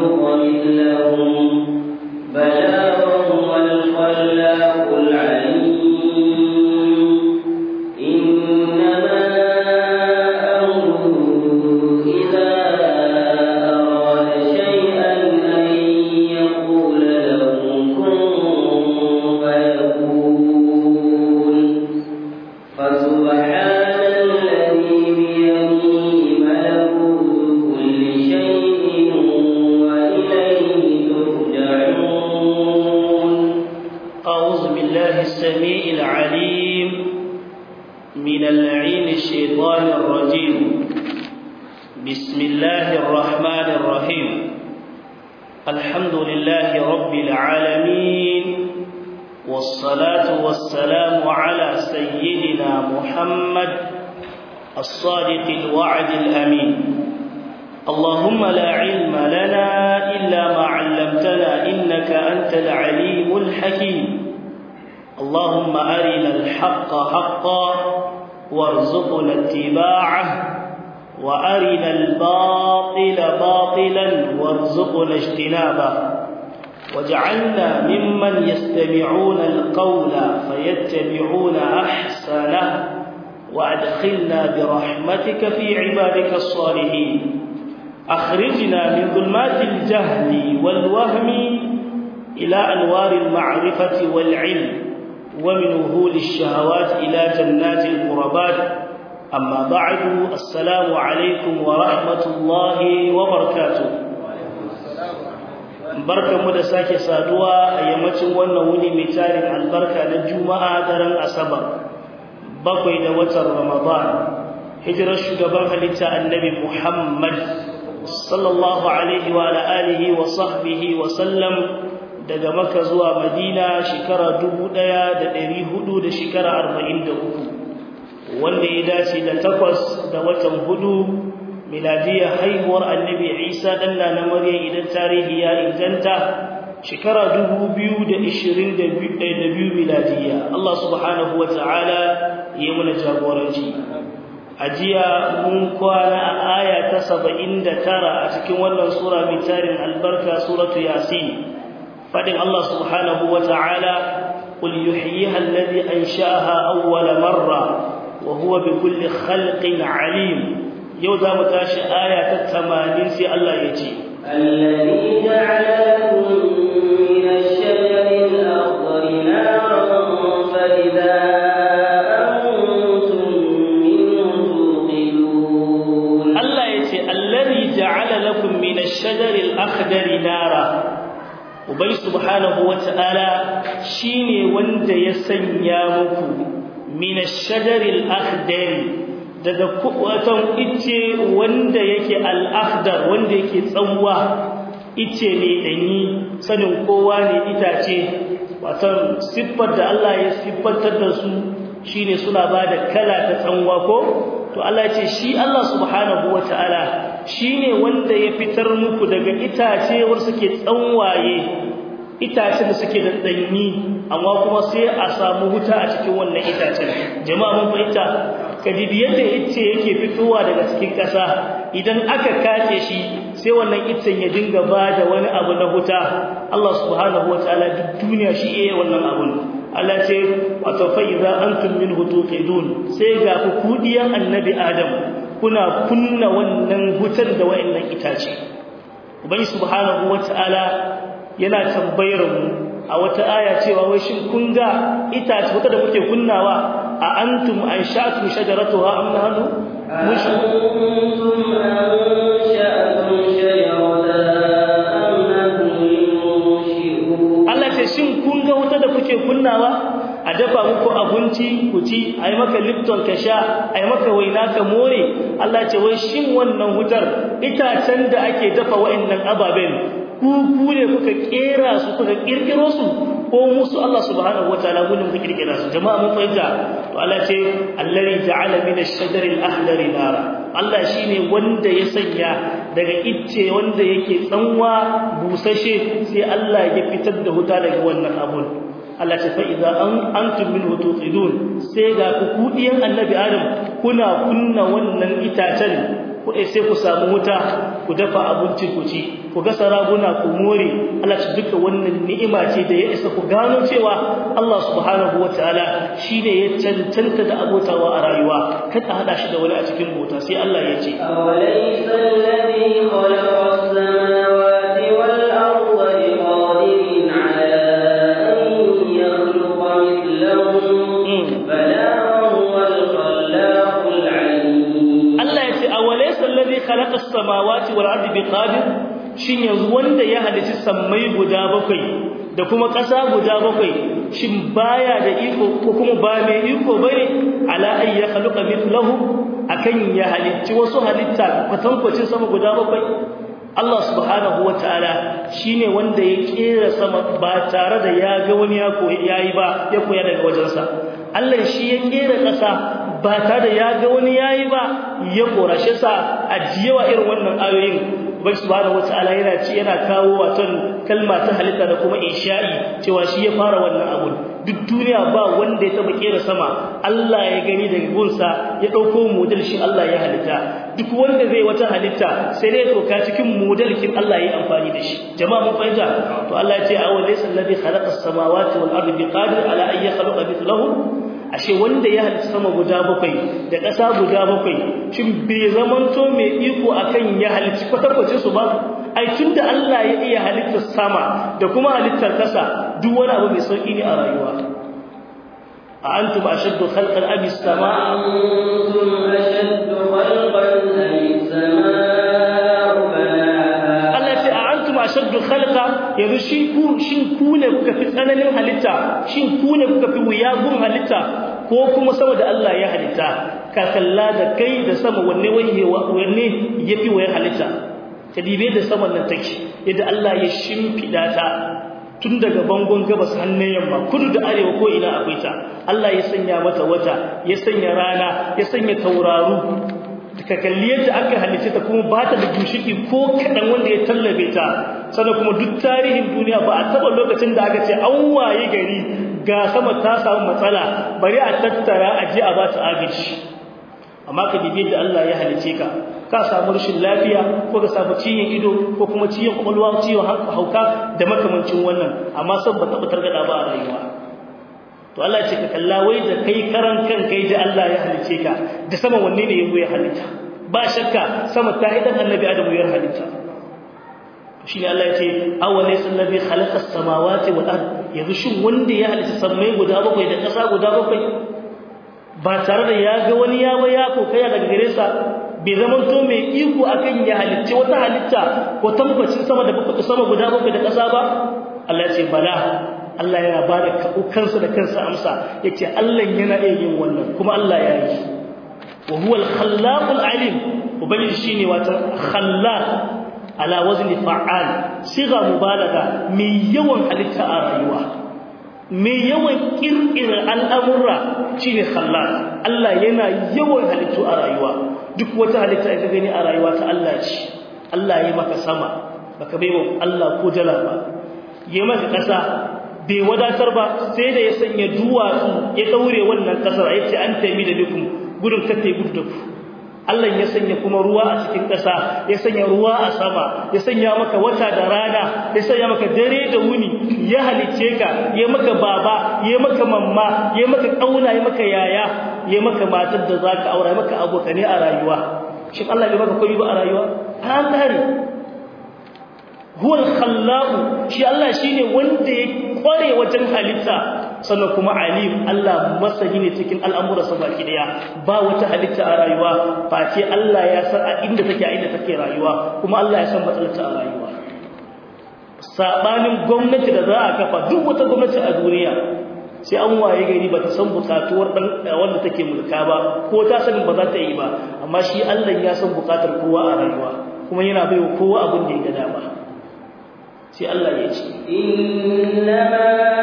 يخلق مثلهم بلى وهو الخلاق العليم إنما أمره إذا أراد شيئا أن يقول له كن فيكون فسبحان الذي بيده ملكوت كل شيء وإليه ترجعون أعوذ بالله السميع العليم من اللعين الشيطان الرجيم بسم الله الرحمن الرحيم الحمد لله رب العالمين والصلاة والسلام على سيدنا محمد الصادق الوعد الأمين اللهم لا علم لنا إلا ما علمتنا إنك أنت العليم الحكيم اللهم أرنا الحق حقا وارزقنا اتباعه وأرنا الباطل باطلا وارزقنا اجتنابه واجعلنا ممن يستمعون القول فيتبعون أحسنه وأدخلنا برحمتك في عبادك الصالحين أخرجنا من ظلمات الجهل والوهم إلى أنوار المعرفة والعلم ومن وهول الشهوات إلى جنات القربات أما بعد السلام عليكم ورحمة الله وبركاته barkanmu da sake saduwa a yammacin wannan wuni mai tarin albarka na juma'a daren asabar bakwai da watan ramadan hijirar shugaban halitta annabi muhammad sallallahu alaihi wa alihi wa sahbihi wa sallam daga maka zuwa madina shekara dubu ɗaya da ɗari hudu da shekara arba'in da uku wanda ya dace da takwas da watan hudu miladiyar haihuwar annabi isa ɗan na maryam idan tarihi ya inganta shekara dubu biyu da ishirin da biyu miladiya allah subhanahu wa ta'ala ya muna jagoranci a jiya mun kwana a aya ta saba'in da tara a cikin wannan sura mai tarin albarka suratu yasin فدن الله سبحانه وتعالى قل يحييها الذي أنشأها أول مرة وهو بكل خلق عليم يوضا متاش آية الثمانين في الله يجي الذي جعل لكم من الشجر الأخضر نارا فإذا أنتم منه توقدون الله يجي الذي جعل لكم من الشجر الأخضر نارا ubai subhanahu wata'ala shine wanda ya sanya muku min ash-shajaril akhdar daga watan ice wanda yake al-akhdar wanda yake tsanwa ice ne danyi sanin kowa ne itace watan siffar da Allah ya siffantar da su shine suna bada kala ta tsanwa ko to Allah ya ce shi Allah subhanahu wata'ala shine wanda ya fitar muku daga itace war suke tsanwaye itacen da suke da danyi amma kuma sai a samu wuta a cikin wannan itacen jama'a mun fahimta kadibi yadda ice yake fitowa daga cikin ƙasa idan aka kace shi sai wannan icen ya dinga bada wani abu na wuta Allah subhanahu wataala duk duniya shi yayin wannan abun Allah ce wato fa idza antum minhu tuqidun sai ga ku kudiyan annabi Adam kuna kunna wannan wutar da wayannan itace ubangi subhanahu wataala yana tambayar mu a wata aya cewa wai shin kun ga itace wata da kuke kunnawa a antum ansha'tum shajaratuha am nahnu أأنتم أنشأتم شجرتها أم نحن المنشئون Allah ce shin kun ga wuta da kuke kunnawa a dafa muku abinci ku ci ai maka lipton ka sha ai maka waina ka more Allah ce wai shin wannan wutar itacen da ake dafa wa'annan ababen ku ku ne kuka kera su kuka kirkiro su ko musu Allah subhanahu wataala gudun kuka kirkira su jama'a mun fahimta to Allah ce allazi ja'ala min ash-shajari al-akhdari nara Allah shine wanda ya sanya daga icce wanda yake tsanwa busashe sai Allah ya fitar da wuta daga wannan abun Allah ce fa idza an antum minhu tuqidun sai ga ku kudiyan annabi Adam kuna kunna wannan itacen ku sai ku samu wuta ku dafa abinci ku ci ku ga saraguna ku more Allah ci duka wannan ni'ima ce da ya isa ku gano cewa Allah subhanahu wataala shine ya cancanta da abotawa a rayuwa kada hada shi da wani a cikin bota sai Allah ya ce awalaysa alladhi khalaqa as-samawati wal arda biqadirin ala an yakhluqa mithlahum bala huwal khallaqul alim Allah ya ce awalaysa alladhi khalaqa as-samawati wal arda biqadir shin yanzu wanda ya halici sammai guda bakwai da kuma ƙasa guda bakwai shin baya da iko ko kuma ba mai iko bane ala ay ya khalaqa mithlahu akan ya halicci wasu halitta kwatankwacin sama guda bakwai Allah subhanahu wataala shine wanda ya kera sama ba tare da ya ga wani ya koyi yayi ba ya koya daga wajensa Allah shi ya kera ƙasa ba tare da ya ga wani yayi ba ya korashe sa a jiyawa irin wannan ayoyin ubai subhanahu wataala yana ci yana kawo waton kalma ta halitta da kuma insha'i cewa shi ya fara wannan abun duk duniya ba wanda ya taba kera sama Allah ya gani daga gunsa ya dauko model shi Allah ya halitta duk wanda zai wata halitta sai dai toka cikin model kin Allah ya amfani da shi jama'a mun fahimta to Allah ya ce awal laysa alladhi khalaqa as-samawati wal ardi biqadir ala an yakhluqa mithlahu ashe wanda ya halitta sama guda bakwai da ƙasa guda bakwai shin bai zamanto mai iko akan ya halitta kwatakwace su ba ai tunda Allah ya iya halittar sama da kuma halittar ƙasa duk wani abu mai sauki ne a rayuwa a antum ashaddu khalqan am as-sama antum ashaddu khalqan am as-samaa banaha Allah ya ce a antum ashaddu khalqa yanzu shi ku shin ku ne kuka fi tsananin halitta shin ku ne kuka fi wuyagun halitta ko kuma sama da Allah ya halitta ka kalla da kai da sama wanne waye wanne yafi wayar halitta ka dibe da saman nan take yadda Allah ya shimfida ta tun daga bangon gabas hannun yamma kudu da arewa ko ina akwai ta Allah ya sanya mata wata ya sanya rana ya sanya tauraru ka kalli yadda aka halice ta kuma ba ta da dushiki ko kadan wanda ya tallabe ta sannan kuma duk tarihin duniya ba a taba lokacin da aka ce an waye gari ga sama ta samu matsala bari a tattara a je a ba ta agaji amma ka dibe da Allah ya halice ka ka samu rashin lafiya ko ka samu ciyin ido ko kuma ciyin kwakwalwa ciwon hauka da makamancin wannan amma san ba taɓa targada ba a rayuwa to Allah ce ka kalla wai da kai karan kan kai da Allah ya halice ka da sama wanne ne yazo ya halitta ba shakka sama ta idan annabi Adamu ya halitta shine Allah ya ce awalaysa allazi khalaqa as-samawati wal ard yanzu shin wanda ya halitta sammai guda bakwai da ƙasa guda bakwai ba tare da ya ga wani ya ya ko kai daga gare sa bai zama to mai iko akan ya halitta wata halitta ko tambacin sama da bakwai sama guda bakwai da ƙasa ba Allah ya ce bala Allah yana ba da kansa da kansa amsa yace Allah yana iya yin wannan kuma Allah ya yi wa huwa al-khallaqul alim ubangiji shine wata khallaq ala wazni fa'al siga mubalaga mai yawan halitta a rayuwa mai yawan kirkira al'amurra shine khallaq Allah yana yawan halittu a rayuwa duk wata halitta da gani a rayuwa ta Allah ce Allah ya maka sama baka baiwa Allah ko dala ba ya maka kasa bai wadatar ba sai da ya sanya duwatsu ya daure wannan kasar yace an taimi da dukum gudun kace gudu da ku Allah ya sanya kuma ruwa a cikin ƙasa ya sanya ruwa a sama ya sanya maka wata da rana ya sanya maka dare da wuni ya halice ka ya maka baba ya maka mamma ya maka kauna ya maka yaya ya maka matar da zaka aura maka abokane a rayuwa shin Allah bai maka koyi ba a rayuwa an tare huwa al-khallaq shi Allah shine wanda ya kware wajen halitta sannan kuma alim Allah masani ne cikin al'amura sa baki daya ba wata halitta a rayuwa face Allah ya san a inda take a inda take rayuwa kuma Allah ya san matsalarta a rayuwa sabanin gwamnati da za a kafa duk wata gwamnati a duniya sai an waye gari ba ta san bukatuwar dan wanda take mulka ba ko ta sanin ba za ta yi ba amma shi Allah ya san bukatar kowa a rayuwa kuma yana baiwa kowa abin da ya ga dama sai Allah ya ce innama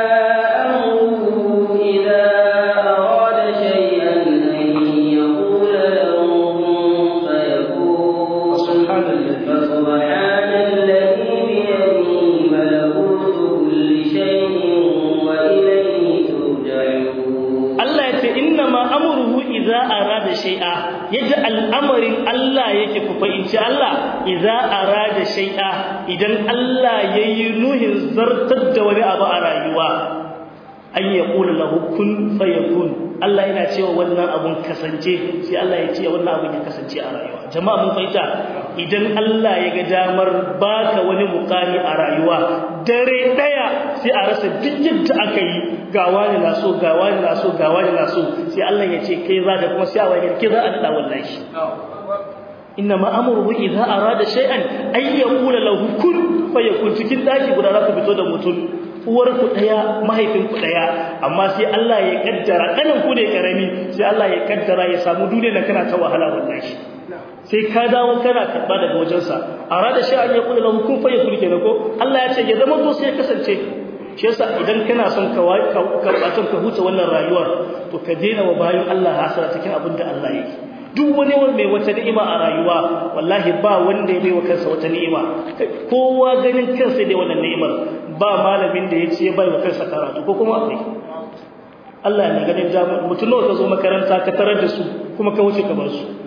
amruhu idza arada shay'an an yaqula lahu kun fayakun subhanallahi fasubhanalladhi bi yadihi malakutu kulli shay'in wa ilayhi turja'un Allah ya ce innama amruhu idza arada shay'a yadda al'amarin Allah yake ku inci Allah idza arada shay'a idan Allah yayi nuhin zartar da wani abu a rayuwa an yaqulu lahu kun fayakun Allah yana cewa wannan abun kasance sai Allah ya ce wannan abun ya kasance a rayuwa jama'a mun fahimta idan Allah ya ga damar baka wani mukami a rayuwa dare daya sai a rasa duk yadda aka yi ga wani na so ga wani na so ga wani na so sai Allah ya ce kai za ka kuma sai a wani kai za a nada wallahi inna ma amruhu idza arada shay'an ay yaqula lahu kun fayakun cikin daki guda za ka fito da mutum uwar ku daya mahaifin ku daya amma sai Allah ya kaddara kanin ku ne karami sai Allah ya kaddara ya samu duniya da kana ta wahala wallahi sai ka dawo kana karba daga wajensa arada shay'an yaqulu lahu kun fayakun kenan ko Allah ya ce ya zama to sai kasance shi yasa idan kana son ka ka ka huta wannan rayuwar to ka daina wa bayan Allah hasara cikin abin da Allah yake duk wani wanda mai wata ni'ima a rayuwa wallahi ba wanda ya baiwa kansa wata ni'ima kowa ganin kansa da wannan ni'imar ba malamin da yace ya baiwa kansa karatu ko kuma akwai Allah ne ganin jami'a mutum nawa ka zo makaranta ka tarar da su kuma ka wuce ka bar su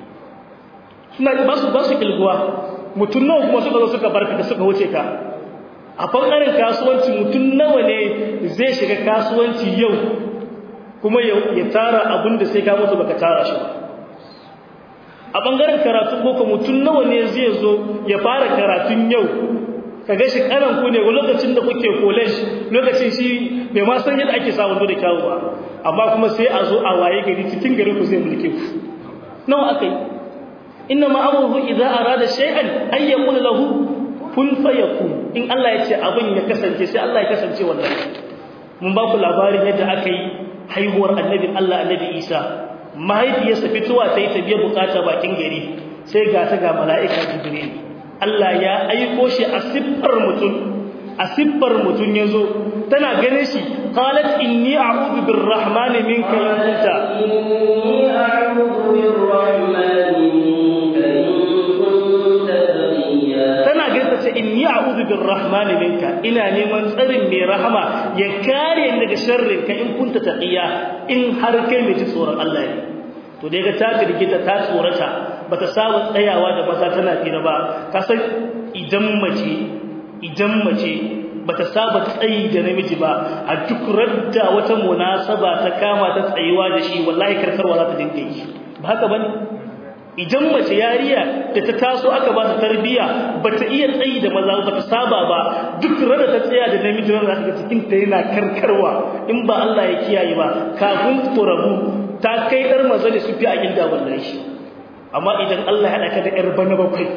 suna ba su ba su kilguwa mutum nawa kuma suka zo suka barka da suka wuce ka a bangaren kasuwanci mutum nawa ne zai shiga kasuwanci yau kuma ya tara abin da sai ka mutu baka tara shi ba a bangaren karatun boko mutum nawa ne zai zo ya fara karatun yau kaga shi karan ku ne lokacin da kuke college lokacin shi bai ma san yadda ake samu da kyawu ba amma kuma sai a zo a waye gari cikin garin ku zai mulke ku nawa akai inna ma amruhu idza arada shay'an ay yaqul lahu kun fayakun in Allah ya ce abin ya kasance sai Allah ya kasance wallahi mun ba ku labarin yadda aka yi haihuwar annabi Allah annabi Isa mahaifiyarsa fitowa ta yi ta biya bukata bakin gari sai ga ta ga mala'ika jibril Allah ya aiko shi a siffar mutum a siffar mutum yazo tana ganin shi qalat inni a'udhu birrahmani minka in kunta inni a'udhu birrahmani minka in kunta taqiya tana ganin ta ce inni a'udhu birrahmani minka ina neman tsarin mai rahama ya kare ni daga sharrin ka in kunta taqiya in har kai mai ji tsoron Allah ne to dai ga ta girgita ta tsorata bata samu tsayawa da maza tana fira ba kasan idan mace idan mace bata saba tsayi da namiji ba a duk radda wata munasaba ta kama ta tsayuwa da shi wallahi karkarwa za ta dinga yi ba haka bane idan mace yariya da ta taso aka ba ta tarbiya bata iya tsayi da maza bata saba ba duk rada ta tsaya da namiji ran zaka cikin ta yana karkarwa in ba Allah ya kiyaye ba kafin ku rabu ta kai dar maza da su fi a gida wallahi amma idan Allah ya daka da yar bana bakwai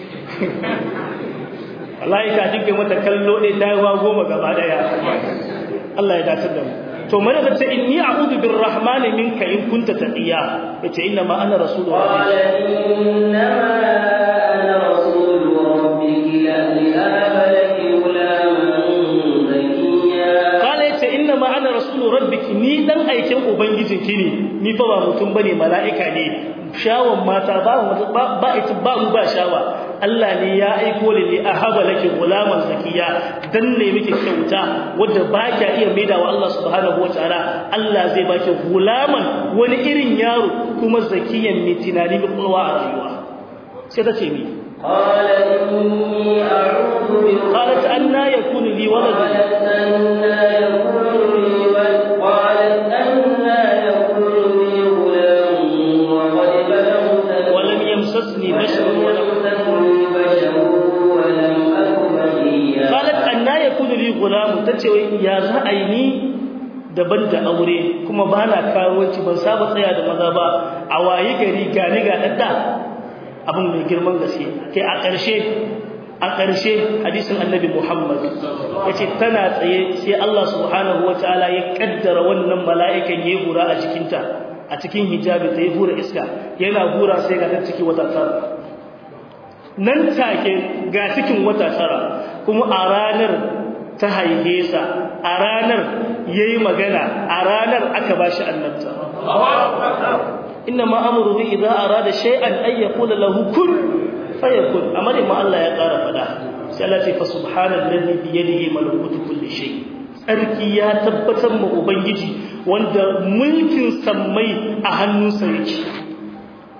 wallahi ka dinga mata kallo dai ta yawa goma gaba daya Allah ya dace da mu to mana da ce inni a'udhu birrahmani minka in kunta taqiya yace inna ma ana rasulullah qala inna ma ana rasulu rabbiki li ahaba laki gulaman zakiya kala yace inna ma ana rasulu rabbiki ni dan aikin ubangijinki ne ni fa ba mutum bane mala'ika ne shawon mata ba ba ita ba mu ba shawa Allah ne ya aiko ni li ahaba laki gulaman zakiya dan ne miki kyauta wanda ba kya iya maida wa Allah subhanahu wataala Allah zai baki gulaman wani irin yaro kuma zakiyan mai tunani mai kulwa a rayuwa sai ta ce mi قال إني أعوذ بك قالت أنا يكون لي ولد قالت أنا يكون لي ولد قالت أنا يكون لي غلام وقد بلغت ولم يمسسني بشر ولم يمسسني بشر ولم أك بغيا qalat anna yakunu li gulam tace wai ya za a yi ni daban da aure kuma bana karuwanci ban saba tsaya da maza ba a waye gari gani ga dadda abin mai girman gaske kai a ƙarshe a ƙarshe hadisin annabi Muhammad yace tana tsaye sai Allah subhanahu wataala ya kaddara wannan mala'ikan yayi hura a cikinta a cikin hijabi ta yi hura iska yana hura sai ga ta ciki wata tsara nan take ga cikin wata tara kuma a ranar ta haife sa a ranar yayi magana a ranar aka bashi annabta inna ma amruhu idza arada shay'an ay yaqula lahu kun fayakun amma ma Allah ya ƙara fada sai Allah ya fa subhanallazi bi yadihi malakutu kulli shay tsarki ya tabbatar ma ubangiji wanda mulkin sammai a hannunsa yake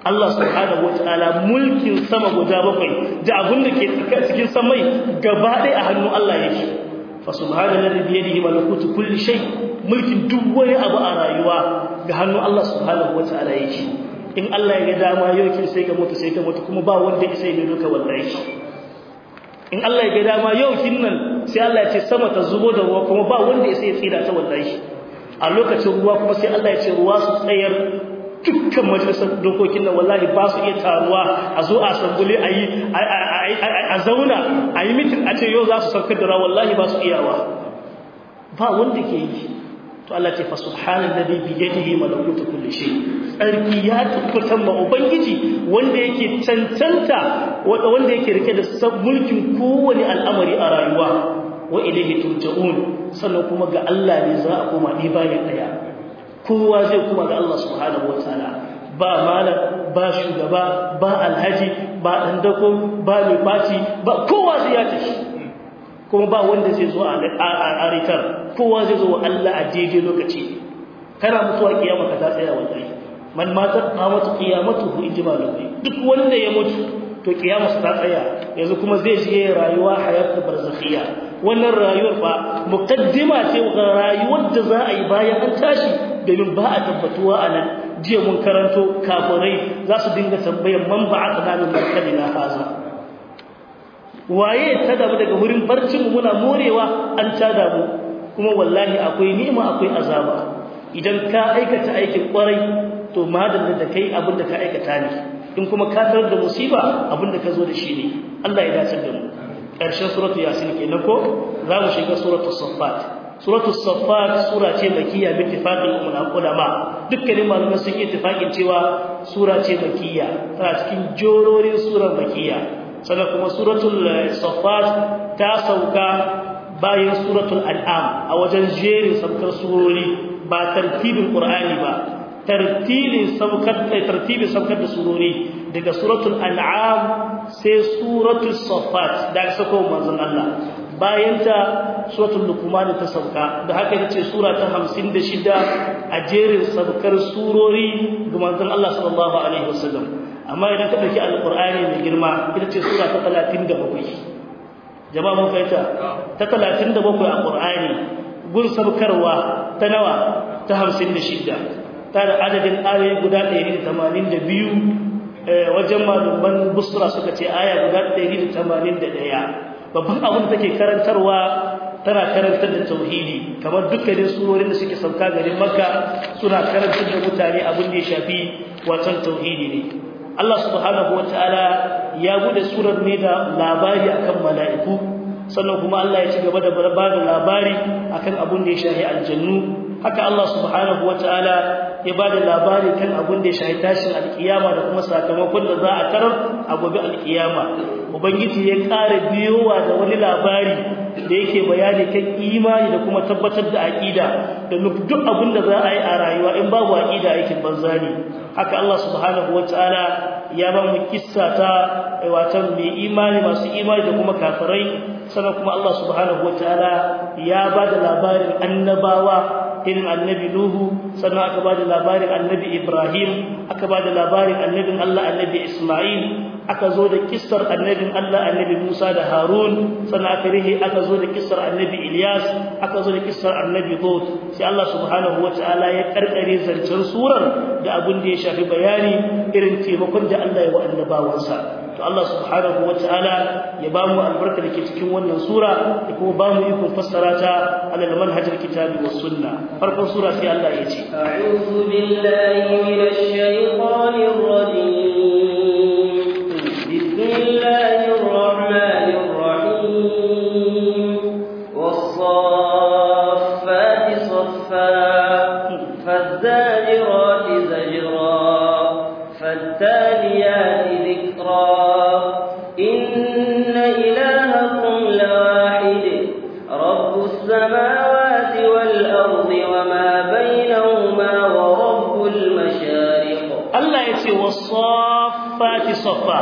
Allah subhanahu wataala mulkin sama guda bakwai da abin da ke cikin samai gaba ɗaya a hannun Allah yake fa subhanallahi bi yadihi malakutu kulli shay mulkin duk wani abu a rayuwa ga hannun Allah subhanahu wataala yake in Allah ya ga dama yau kin sai ka mutu sai ka mutu kuma ba wanda ya sai ne duka wallahi in Allah ya ga dama yau kin nan sai Allah ya ce sama ta zubo da ruwa kuma ba wanda ya sai ya tsira ta wallahi a lokacin ruwa kuma sai Allah ya ce ruwa su tsayar dukkan majalisar dokokin nan wallahi ba su iya taruwa a zo a sambule a yi a zauna a yi mitin a ce yau za su saukar da rawa wallahi ba su iyawa ba wanda ke yi to Allah ce fa subhanallazi bi yadihi malakutu kulli shay tsarki ya tabbatar ma ubangiji wanda yake cancanta wanda yake rike da mulkin kowane al'amari a rayuwa wa ilayhi turja'un sannan kuma ga Allah ne za a koma ni bayan daya kowa zai kuma ga Allah subhanahu wataala ba malam ba shugaba ba alhaji ba dan dako ba mai faci ba kowa zai ya tashi kuma ba wanda zai zo a ritar kowa zai zo wa Allah a daidai lokaci kana mutuwa kiyama ka ta tsaya wallahi man mata qamatu qiyamatuhu ijmalu duk wanda ya mutu to kiyama ta tsaya yanzu kuma zai shige rayuwa hayatul barzakhiyya wannan rayuwar fa muqaddima ce ga rayuwar da za a yi bayan an tashi domin ba a tabbatuwa a nan jiya mun karanto kafirai za su dinga tambayar man ba'athna min markadina haza waye ta damu daga wurin barcin mu muna morewa an tada mu kuma wallahi akwai ni'ima akwai azaba idan ka aikata aikin kwarai to madalla da kai abin da ka aikata ne in kuma ka tarar da musiba abin da ka zo da shi ne Allah ya dace da mu ƙarshen suratu yasin kenan ko za mu shiga suratu saffat suratu saffat sura ce makiyya bi ittifaqil ulama dukkanin malamai sun yi ittifaqin cewa sura ce makiyya tana cikin jororin surar makiyya sannan kuma suratul saffat ta sauka bayan suratul an'am a wajen jerin saukar surori ba tartibin qur'ani ba tartilin saukar da tartibin saukar da surori daga suratul an'am sai suratul saffat da aka sako manzon Allah bayan ta suratul luqman ta sauka da haka ita ce sura ta 56 a jerin saukar surori ga manzon Allah sallallahu alaihi wasallam amma idan ka dauki alqur'ani mai girma ita ce sura ta 37 jama'a mun fahimta ta 37 a qur'ani gun sabkarwa ta nawa ta 56 ta da adadin ayoyi guda 182 wajen malaman busra suka ce aya guda 181 babban abin da take karantarwa tana karantar da tauhidi kamar dukkanin surorin da suke sauka garin makka suna karantar da mutane abin da ya shafi watan tauhidi ne Allah subhanahu wataala ya bude surar ne da labari akan mala'iku sannan kuma Allah ya ci gaba da bada labari akan abin da ya shafi aljannu haka Allah subhanahu wataala ya bada labari kan abin da ya shafi tashin alkiyama da kuma sakamakon da za a tarar a gobe alkiyama ubangiji ya ƙara biyowa da wani labari da yake bayani kan imani da kuma tabbatar da aqida da duk abin da za a yi a rayuwa in babu aqida aikin banza ne haka Allah subhanahu wataala ya ba mu kissa ta watan mai imani masu imani da kuma kafirai sannan kuma Allah subhanahu wataala ya ba da labarin annabawa irin annabi Nuhu sannan aka ba da labarin annabi Ibrahim aka ba da labarin annabin Allah annabi Isma'il aka zo da kissar annabin Allah annabi Musa da Harun sannan aka rihe aka zo da kissar annabi Ilyas aka zo da kissar annabi Hud sai Allah subhanahu wataala ya karkare zancen surar da abin da ya shafi bayani irin taimakon da Allah ya wa annabawansa to Allah subhanahu wataala ya ba mu albarka da ke cikin wannan sura da kuma ba mu ikon fassara ta alal manhajar kitabi was sunna farkon sura sai Allah ya ce a'udhu billahi minash shaitanir rajim bismillahir rahmanir rahim was-saffati saffa faz-zajirati zajra fat-taliyati dhikra inna ilahakum lawahid rabbus samawati wal ardi wama bainahuma wa rabbul mashariq Allah ya ce wasaffati saffa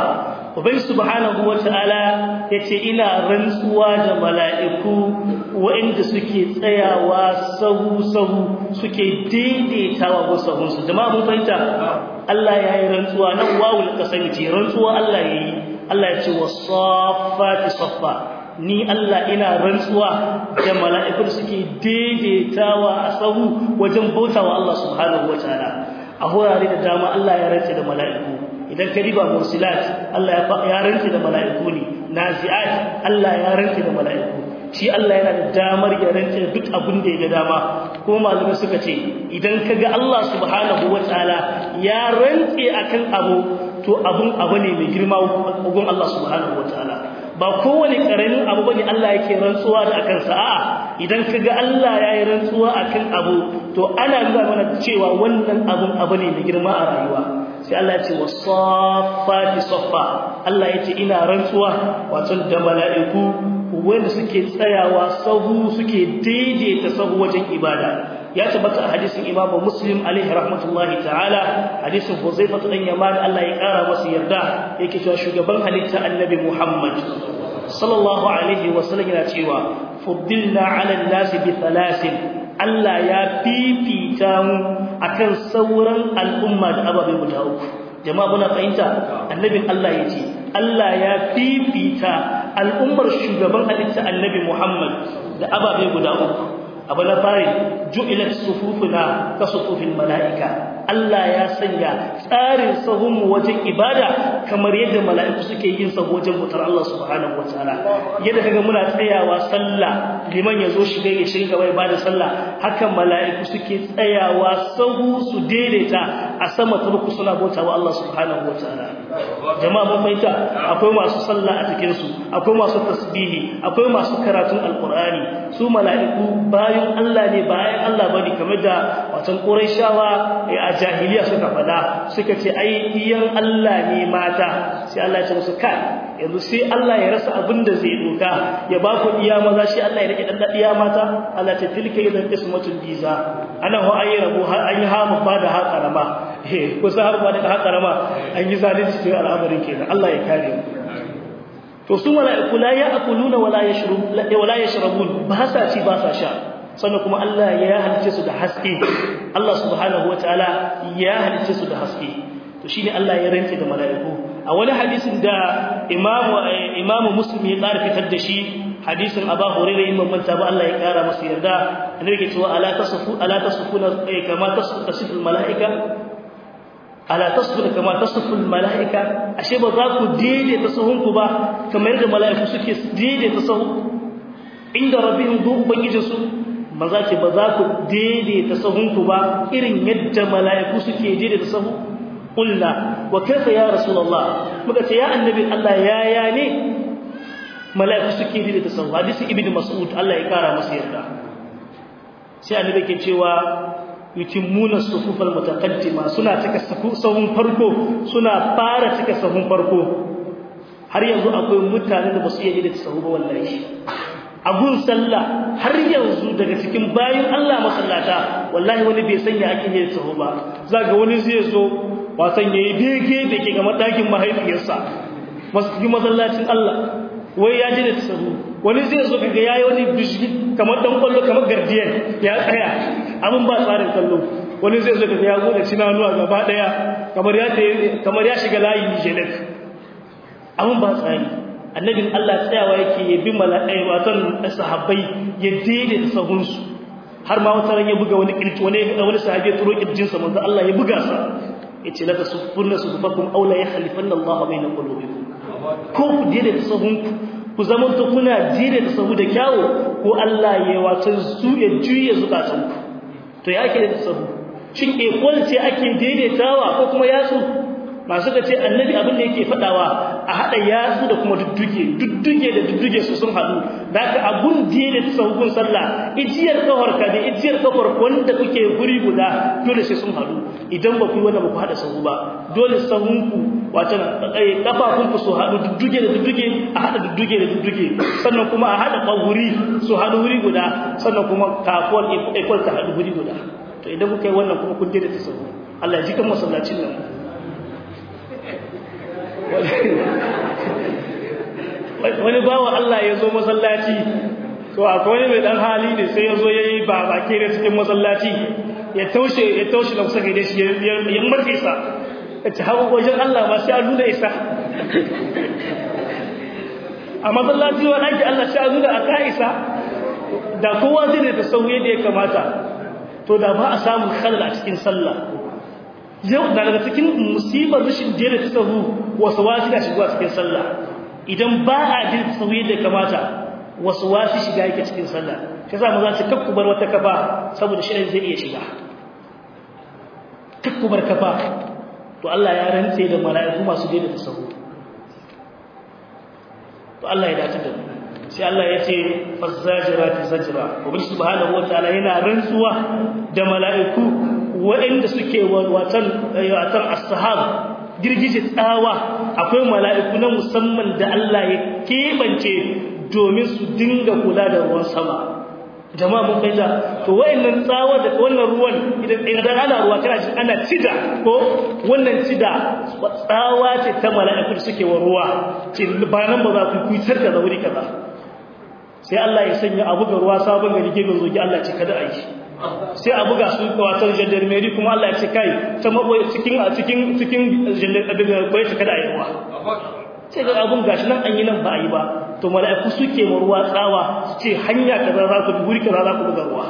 ubai subhanahu wataala yace ina rantsuwa da mala'iku waɗanda suke tsayawa sahu sahu suke daidaitawa ga sahun su jama'a mun fahimta Allah yayi rantsuwa nan wawul kasami ce rantsuwa Allah yayi Allah ya ce wasaffati saffa ni Allah ina rantsuwa da mala'ikun suke daidaitawa a sahu wajen bautawa Allah subhanahu wataala a horare da dama Allah ya rantsa da mala'iku idan ka riba mursilat Allah ya rantsa da mala'iku ne nazi'at Allah ya rantsa da mala'iku shi Allah yana da damar ya rantsa da duk abin da ya ga dama ko malamai suka ce idan ka ga Allah subhanahu wataala ya rantsa akan abu to abun abu ne mai girma gun Allah subhanahu wataala ba kowane karamin abu bane Allah yake rantsuwa da akan sa a'a idan kaga Allah yayi rantsuwa akan abu to ana nuna mana cewa wannan abun abu ne mai girma a rayuwa sai Allah ya ce wasaffati saffa Allah ya ce ina rantsuwa wato da mala'iku wanda suke tsayawa sahu suke daidaita sahu wajen ibada ya tabbata a hadisin Imam Muslim alaihi rahmatullahi ta'ala hadisin Huzaifa dan Yaman Allah ya kara masa yarda yake cewa shugaban halitta Annabi Muhammad sallallahu alaihi wasallam yana cewa fuddilna 'ala an-nasi bi thalathin Allah ya fifita mu akan sauran al'umma da ababe guda uku jama'a muna fahimta annabin Allah yace Allah ya fifita al'ummar shugaban halitta Annabi Muhammad da ababe guda uku abu na fari ju'ilat sufufuna ka sufufin mala'ika Allah ya sanya tsarin sahunmu wajen ibada kamar yadda mala'iku suke yin sa wajen mutar Allah subhanahu wataala yadda kaga muna tsayawa sallah liman yazo shiga ya shiga gaba ibada sallah haka mala'iku suke tsayawa sahu su daidaita a sama ta buku suna bautawa Allah subhanahu wataala jama'a mun fahimta akwai masu sallah a cikin su akwai masu tasbihi akwai masu karatun alqur'ani su mala'iku bayan Allah ne bayan Allah bane kamar da watan Qurayshawa a jahiliya suka fada suka ce ai iyan Allah ne mata sai Allah ya ce musu kai yanzu sai Allah ya rasa abin da zai doka ya ba ku iya maza shi Allah ya rike dan iya mata Allah ta tilka idan ismatul biza ana ho ayi rabu har an yi hamu ba da haƙarama eh ko sai har ba da haƙarama an yi zalunci cikin al'amarin kenan Allah ya kare mu to su mala'iku la ya'kuluna wala yashrabun wala yashrabun ba sa ci ba sa sha sannan kuma Allah ya halice su da haske Allah subhanahu wataala ya halice su da haske to shine Allah ya rantse da mala'iku a wani hadisin da Imam Imam Muslim ya ƙara fitar da shi hadisin Abu Hurairah in manta ba Allah ya ƙara masa yarda annabi ke cewa ala tasfu ala tasfuna kama tasfu malaika ala tasfu kama tasfu malaika ashe ba za ku daidaita sahunku ba kamar da mala'iku suke daidaita sahu inda rabbihim du ubangijinsu maza ce ba za ku daidaita sahunku ba irin yadda mala'iku suke daidaita sahu qulna wa kaifa ya rasulullah muka ce ya annabi Allah ya ya ne mala'iku suke daidaita sahu hadisi ibnu mas'ud Allah ya kara masa yarda sai annabi ke cewa yukimmuna sufufal mutaqaddima suna cika sahun farko suna fara cika sahun farko har yanzu akwai mutane da basu iya daidaita sahu ba wallahi abun sallah har yanzu daga cikin bayin Allah masallata wallahi wani bai sanya ake yin sahu ba zaga wani zai zo wasan yayi bege da ke ga matakin mahaifiyarsa masjidin masallacin Allah wai ya ji da sahu wani zai zo kaga yayi wani bishki kamar dan kwallo kamar gardiyan ya tsaya abun ba tsarin kallo wani zai zo kaga ya gode cinanuwa gaba daya kamar ya kamar ya shiga layi ne shedak abun ba tsari annabin Allah tsayawa yake ya bi malakai watan sahabbai ya daidaita sahunsu har ma wata ran ya buga wani kirki wani wani sahabi ya turo kirjin sa manzo Allah ya buga sa yace la tasuffunna sufufakum aw la yakhlifanna Allah bayna qulubikum ko ku daidaita sahunku ku zaman to kuna daidaita sahu da kyawo ko Allah ya watan su ya juye zukatanku to ya ke da sahu shin equal ce ake daidaitawa ko kuma yatsu masu ka ce annabi abin da yake fadawa a hada yatsu da kuma dudduge dudduge da dudduge su sun hadu daga abun diye da sahukun sallah ijiyar kafar ka da ijiyar kafar wanda kuke guri guda dole sai sun hadu idan ba ku yi wannan ba ku hada sahu ba dole sahunku wato kafafun ku su hadu dudduge da dudduge a hada dudduge da dudduge sannan kuma a hada kawuri su hadu wuri guda sannan kuma kafuwar ikon ta hadu wuri guda to idan kuka yi wannan kuma kun da sahu Allah ya ji kan masallacin nan wani bawa Allah ya zo masallaci to akwai wani mai dan hali ne sai ya zo ya yi babake da cikin masallaci ya taushe ya taushe da kusa da shi ya marke sa ya ci hawa wajen Allah ma sai an nuna isa a masallaci wa ɗaki Allah sai an nuna a ka isa da kowa zai da sauye da ya kamata to da ba a samun khalal a cikin sallah yau da daga cikin musibar rashin jere ta sahu wasu wasu da shiga cikin sallah idan ba a jin sauye da kamata wasu wasu shiga yake cikin sallah shi yasa maza ce kakku bar wata kafa saboda shi zai iya shiga kakku bar kafa to Allah ya rantse da mala'iku masu jere ta sahu to Allah ya dace da mu sai Allah ya ce fazzajirati zajra ubangi subhanahu wataala yana rantsuwa da mala'iku waɗanda suke watan watan as-sahab girgije tsawa akwai mala'iku na musamman da Allah ya kebance domin su dinga kula da ruwan sama jama'a mun kai ta to wayannan tsawa da wannan ruwan idan idan ana ruwa kana shi ana cida ko wannan cida tsawa ce ta mala'iku suke wa ruwa ce ba nan ba za ku kuitar da wuri kaza sai Allah ya sanya abu ga ruwa sabon gari gefen zogi Allah ce kada a yi sai abu ga su kawatar jandarmeri kuma Allah ya ce kai ta maboye cikin a cikin cikin jandarmeri ce kada a yi ruwa sai ga abun gashi nan an yi nan ba a yi ba to mala'iku suke ma ruwa tsawa su ce hanya kaza za ku guri kaza za ku buga ruwa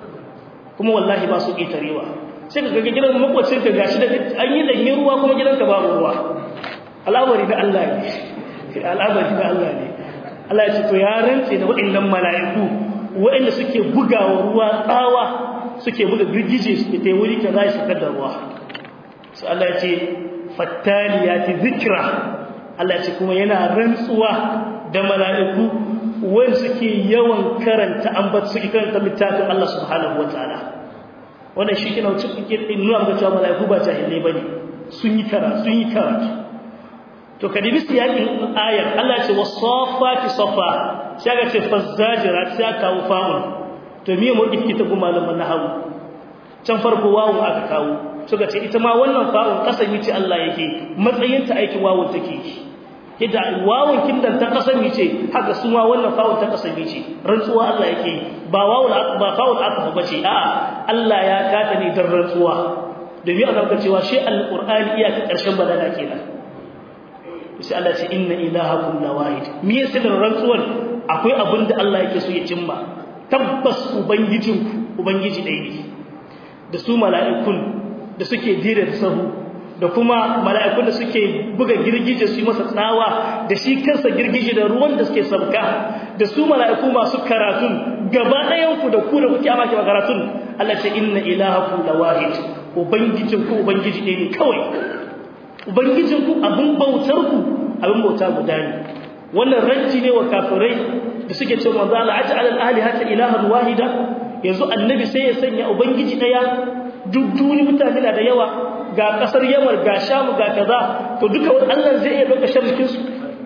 kuma wallahi ba su ƙetarewa sai ka ga gidan makwacin ka gashi da an yi danyen ruwa kuma gidanka babu ruwa al'amari na Allah ne al'amari na Allah ne Allah ya ce to ya rantse da waɗannan mala'iku waɗanda suke bugawa ruwa tsawa suke buga girgije su ta wuri ka za su kada ruwa sai Allah ya ce fattaliyati zikra Allah ya ce kuma yana rantsuwa da mala'iku wanda suke yawan karanta ambat suke karanta littafin Allah subhanahu wataala wannan shi kina wuce kuke nuna ga cewa mala'iku ba jahilai bane sun yi karatu sun yi karatu to kadibi siyakin ayar Allah ce wasafati safa sai ga ce fazzajira sai aka kawo fa'un to me mu dike ta kuma malaman nahwu can farko wawu aka kawo suka ce ita ma wannan fa'un kasami ce Allah yake matsayin ta aikin wawun take yadda wawun kindan ta kasami ce haka su ma wannan fa'un ta kasami ce rantsuwa Allah yake ba wawun ba fa'un aka ba ce a'a Allah ya kata ne dan rantsuwa domin a zaka cewa shi alqur'ani iyaka karshen balaga kenan sai Allah ce inna ilahakum lawahid me yasa da rantsuwar akwai abin da Allah yake so ya cimma tabbas ubangijinku ubangiji ɗaya ne da su mala'ikun da suke jira da sahu da kuma mala'ikun da suke buga girgije su yi masa tsawa da shi kansa girgije da ruwan da suke sabka da su mala'iku masu karatun gaba ɗayan ku da ku da kuke amaki karatun Allah ce inna ilahakum lawahid ubangijinku ubangiji ɗaya ne kawai ubangijinku abin bautarku abin bauta guda ne wannan ranci ne wa kafirai da suke cewa manzo Allah aj'al al-alihata ilahan wahida yanzu annabi sai ya sanya ubangiji daya duk duni mutane da yawa ga kasar Yamar ga Sham ga kaza to duka Allah zai iya doka sharrikin su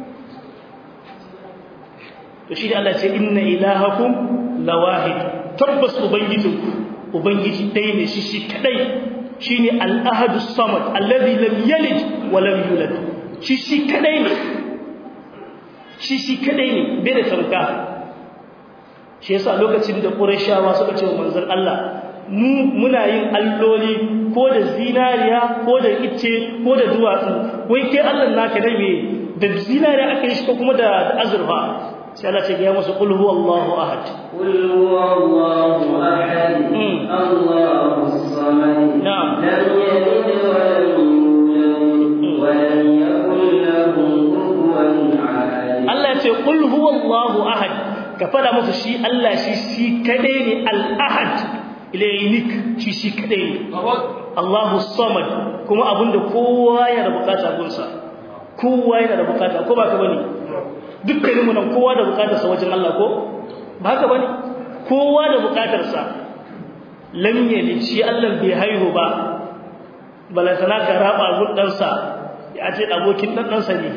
to shi Allah ce inna ilahakum lawahid tabbas ubangijinku ubangiji dai ne shi shi kadai shine al-ahad as-samad alladhi lam yalid wa lam yulad shi shi kadai ne shi shi kadai ne bai da tamka shi yasa lokacin da qurayshawa suka ce wa manzon Allah mu muna yin alloli ko da zinariya ko da ice ko da duwatsu wai kai Allah naka dai me da zinariya aka yi shi ko kuma da azurfa sai Allah ce ga musu qul huwallahu ahad qul huwallahu ahad Allahu samad na'am lam yalid wa lam yulad wa lam yakul lahu kufuwan ahad Allah ya ce qul huwallahu ahad ka fada musu shi Allah shi shi kadai ne al-ahad ilaynik shi shi kadai ne Allahu samad kuma abinda kowa yana da bukata gunsa kowa yana da bukata ko ba ka bane dukkaninmu nan kowa da bukatarsa wajen Allah ko ba haka bane kowa da bukatarsa lam yalid shi Allah bai haihu ba balantana ka raba guddansa ya ce abokin dan dansa ne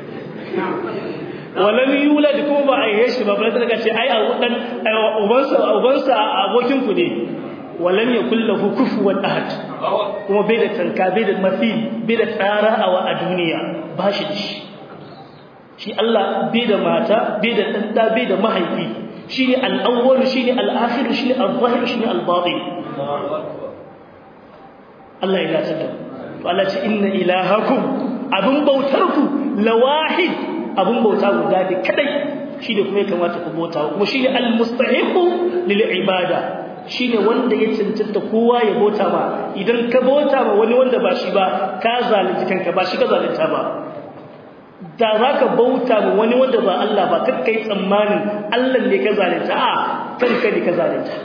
walam yulad kuma ba a yi shi ba balantana ka ce ai dan ubansa ubansa abokin ku ne walam yakul lahu kufuwan ahad kuma bai da tanka bai da mafi bai da tsara a duniya ba shi da shi shi Allah bai da mata bai da ɗanɗa bai da mahaifi shi ne al'awwal shi ne al'akhir shi ne al-zahir shi ne al-batin Allah ya dace da to Allah ce inna ilahakum abun bautarku lawahid abun bauta guda ne kadai shi ne kuma ya kamata ku bauta kuma shi ne al-mustahiqu lil ibada shi ne wanda ya cancanta kowa ya bauta ma idan ka bauta ma wani wanda ba shi ba ka zalunci kanka ba shi ka zalunta ba da za ka bauta ma wani wanda ba Allah ba kakka yi tsammanin Allah ne ka zalunta a kanka ne ka zalunta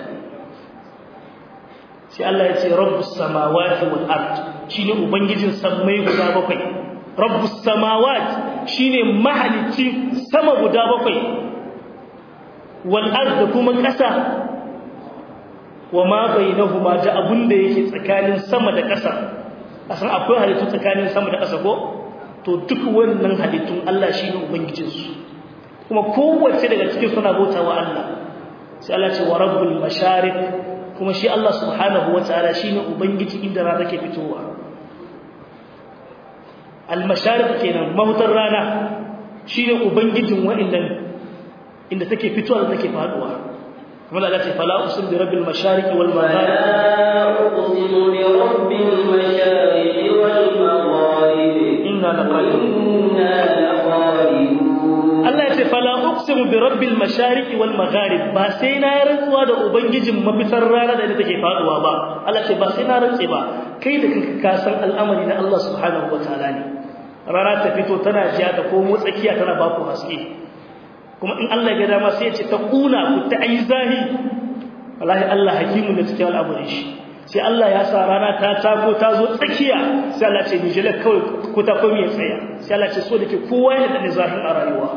sai Allah ya ce rabbus samawati wal ard shine ubangijin sammai guda bakwai rabbus samawati shine mahalicci sama guda bakwai wal ard kuma ƙasa wa ma bainahuma da abunda yake tsakanin sama da ƙasa asan akwai halittu tsakanin sama da ƙasa ko to duk wannan halittun Allah shine ubangijin su kuma kowace daga cikin suna bautawa Allah sai Allah ce wa rabbul mashariq kuma shi Allah subhanahu wataala shine ubangiji inda rana take fitowa al mashariq kenan mahutar rana shine ubangijin wa'annan inda take fitowa da take faduwa kuma Allah ce fala usul bi rabbil mashariqi wal magharib فلا أقسم برب المشارق والمغارب inna laqadirun إنا لقادرون Allah ya ce fala uqsimu bi rabbil mashariqi wal magharib ba sai na rantsuwa da ubangijin mafitar rana da take faduwa ba Allah ce ba sai na rantse ba kai da kanka ka san al'amari na Allah subhanahu wataala ne rana ta fito tana jiya ta komo tsakiya tana ba ku haske kuma in Allah ya ga dama sai ya ce ta kuna ku ta ayi zahi wallahi Allah hakimu da cikin al'amarin shi sai Allah ya sa rana ta tako ta zo tsakiya sai Allah ce ni jela kawai ku ta komi ya tsaya sai Allah ce so da ke kowa yana da nizahin a rayuwa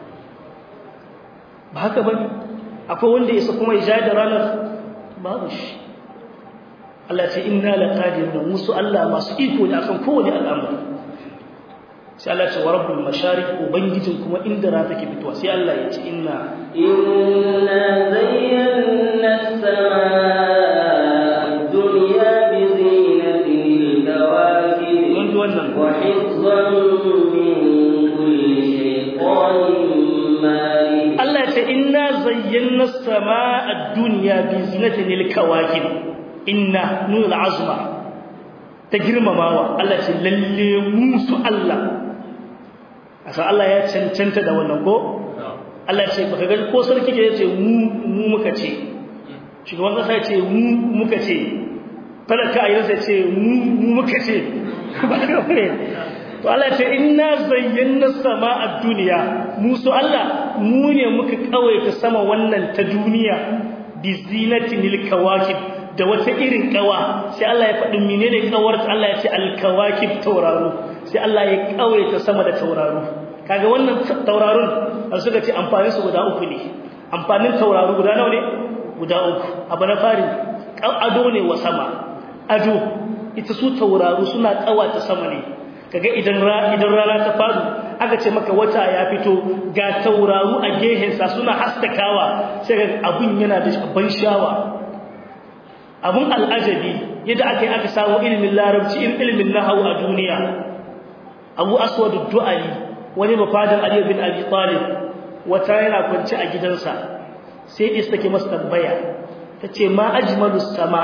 ba haka bane akwai wanda yasa kuma ya da ranar babu shi Allah ce inna laqadirun musu Allah masu iko ne akan kowane al'amari sai Allah ce wa rabbul mashariq ubangijin kuma inda rana take fitowa sai Allah ya ce inna إنا زينا السماء الدنيا بزينة الكواكب mun ji wannan وحفظا من كل شيطان مارد Allah ya ce inna zayyana samaa ad-dunya bi zinatin al-kawakib inna nun al-azma ta girmamawa Allah ya ce lalle musu Allah asa Allah ya cancanta da wannan ko Allah ya ce baka ga ko sarki ke yace mu mu muka ce shugaban kasa ya ce mu muka ce talaka ayyar sai ce mu mu muka ce ba ka bane to Allah ya ce inna zayyana samaa ad-dunya musu Allah mu ne muka kawaita sama wannan ta duniya bi zinatinil kawakib da wata irin kawa sai Allah ya faɗi menene kawar Allah ya ce al-kawakib tauraro sai Allah ya kawaita sama da tauraro kaga wannan tauraron an suka ce amfanin su guda uku ne amfanin tauraro guda nawa ne guda uku abu na fari ado ne wa sama ado ita su tauraro suna kawata sama ne kaga idan idan rana ta fadu aka ce maka wata ya fito ga tauraru a gehensa suna haskakawa sai ga abun yana da ban shawa abun al'ajabi yadda aka yi aka samu ilimin larabci ilimin nahawu a duniya abu aswad du'ali wani mafadin ali bin abi talib wata yana kwance a gidansa sai is take masa tambaya tace ma ajmalus sama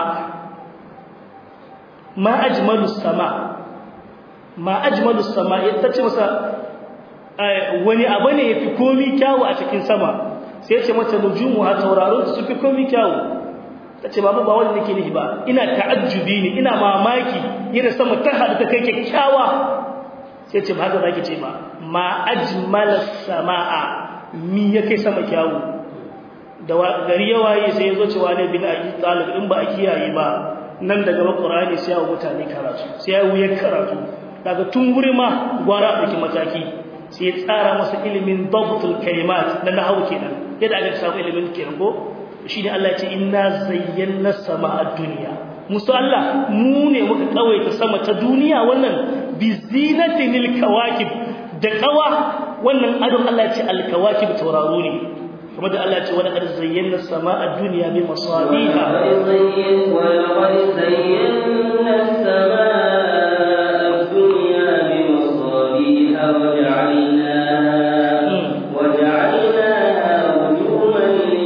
ma ajmalus sama ma ajmalu samai tace masa wani abu ne yafi komi kyawu a cikin sama sai ce mata nujumu ha tauraro su fi komi kyawu tace babu ba wanda nake nihi ba ina ta'ajjubi ne ina mamaki yana sama ta hadu ta kai kyakkyawa sai ce ba haka zaki ce ba ma ajmala samaa mi yake sama kyawu da gari yawaye sai yazo cewa ne bin abi talib in ba a kiyaye ba nan daga Qur'ani sai ya mutane karatu sai ya wuyar karatu daga tun wuri ma gwara ɗauki mataki sai ya tsara masa ilimin dabtul kalimat na nahawu kenan yadda aka samu ilimin kenan ko shi ne Allah ya ce inna zayyana sama a duniya musu Allah mu ne muka kawaita sama ta duniya wannan bi zinatinil kawakib da kawa wannan adon Allah ya ce al kawakib tauraro ne kuma da Allah ya ce wala qad zayyana sama a duniya bi masabiha ولقد زين- ولقد زينا السماء الدنيا بمصابيح وجعلناها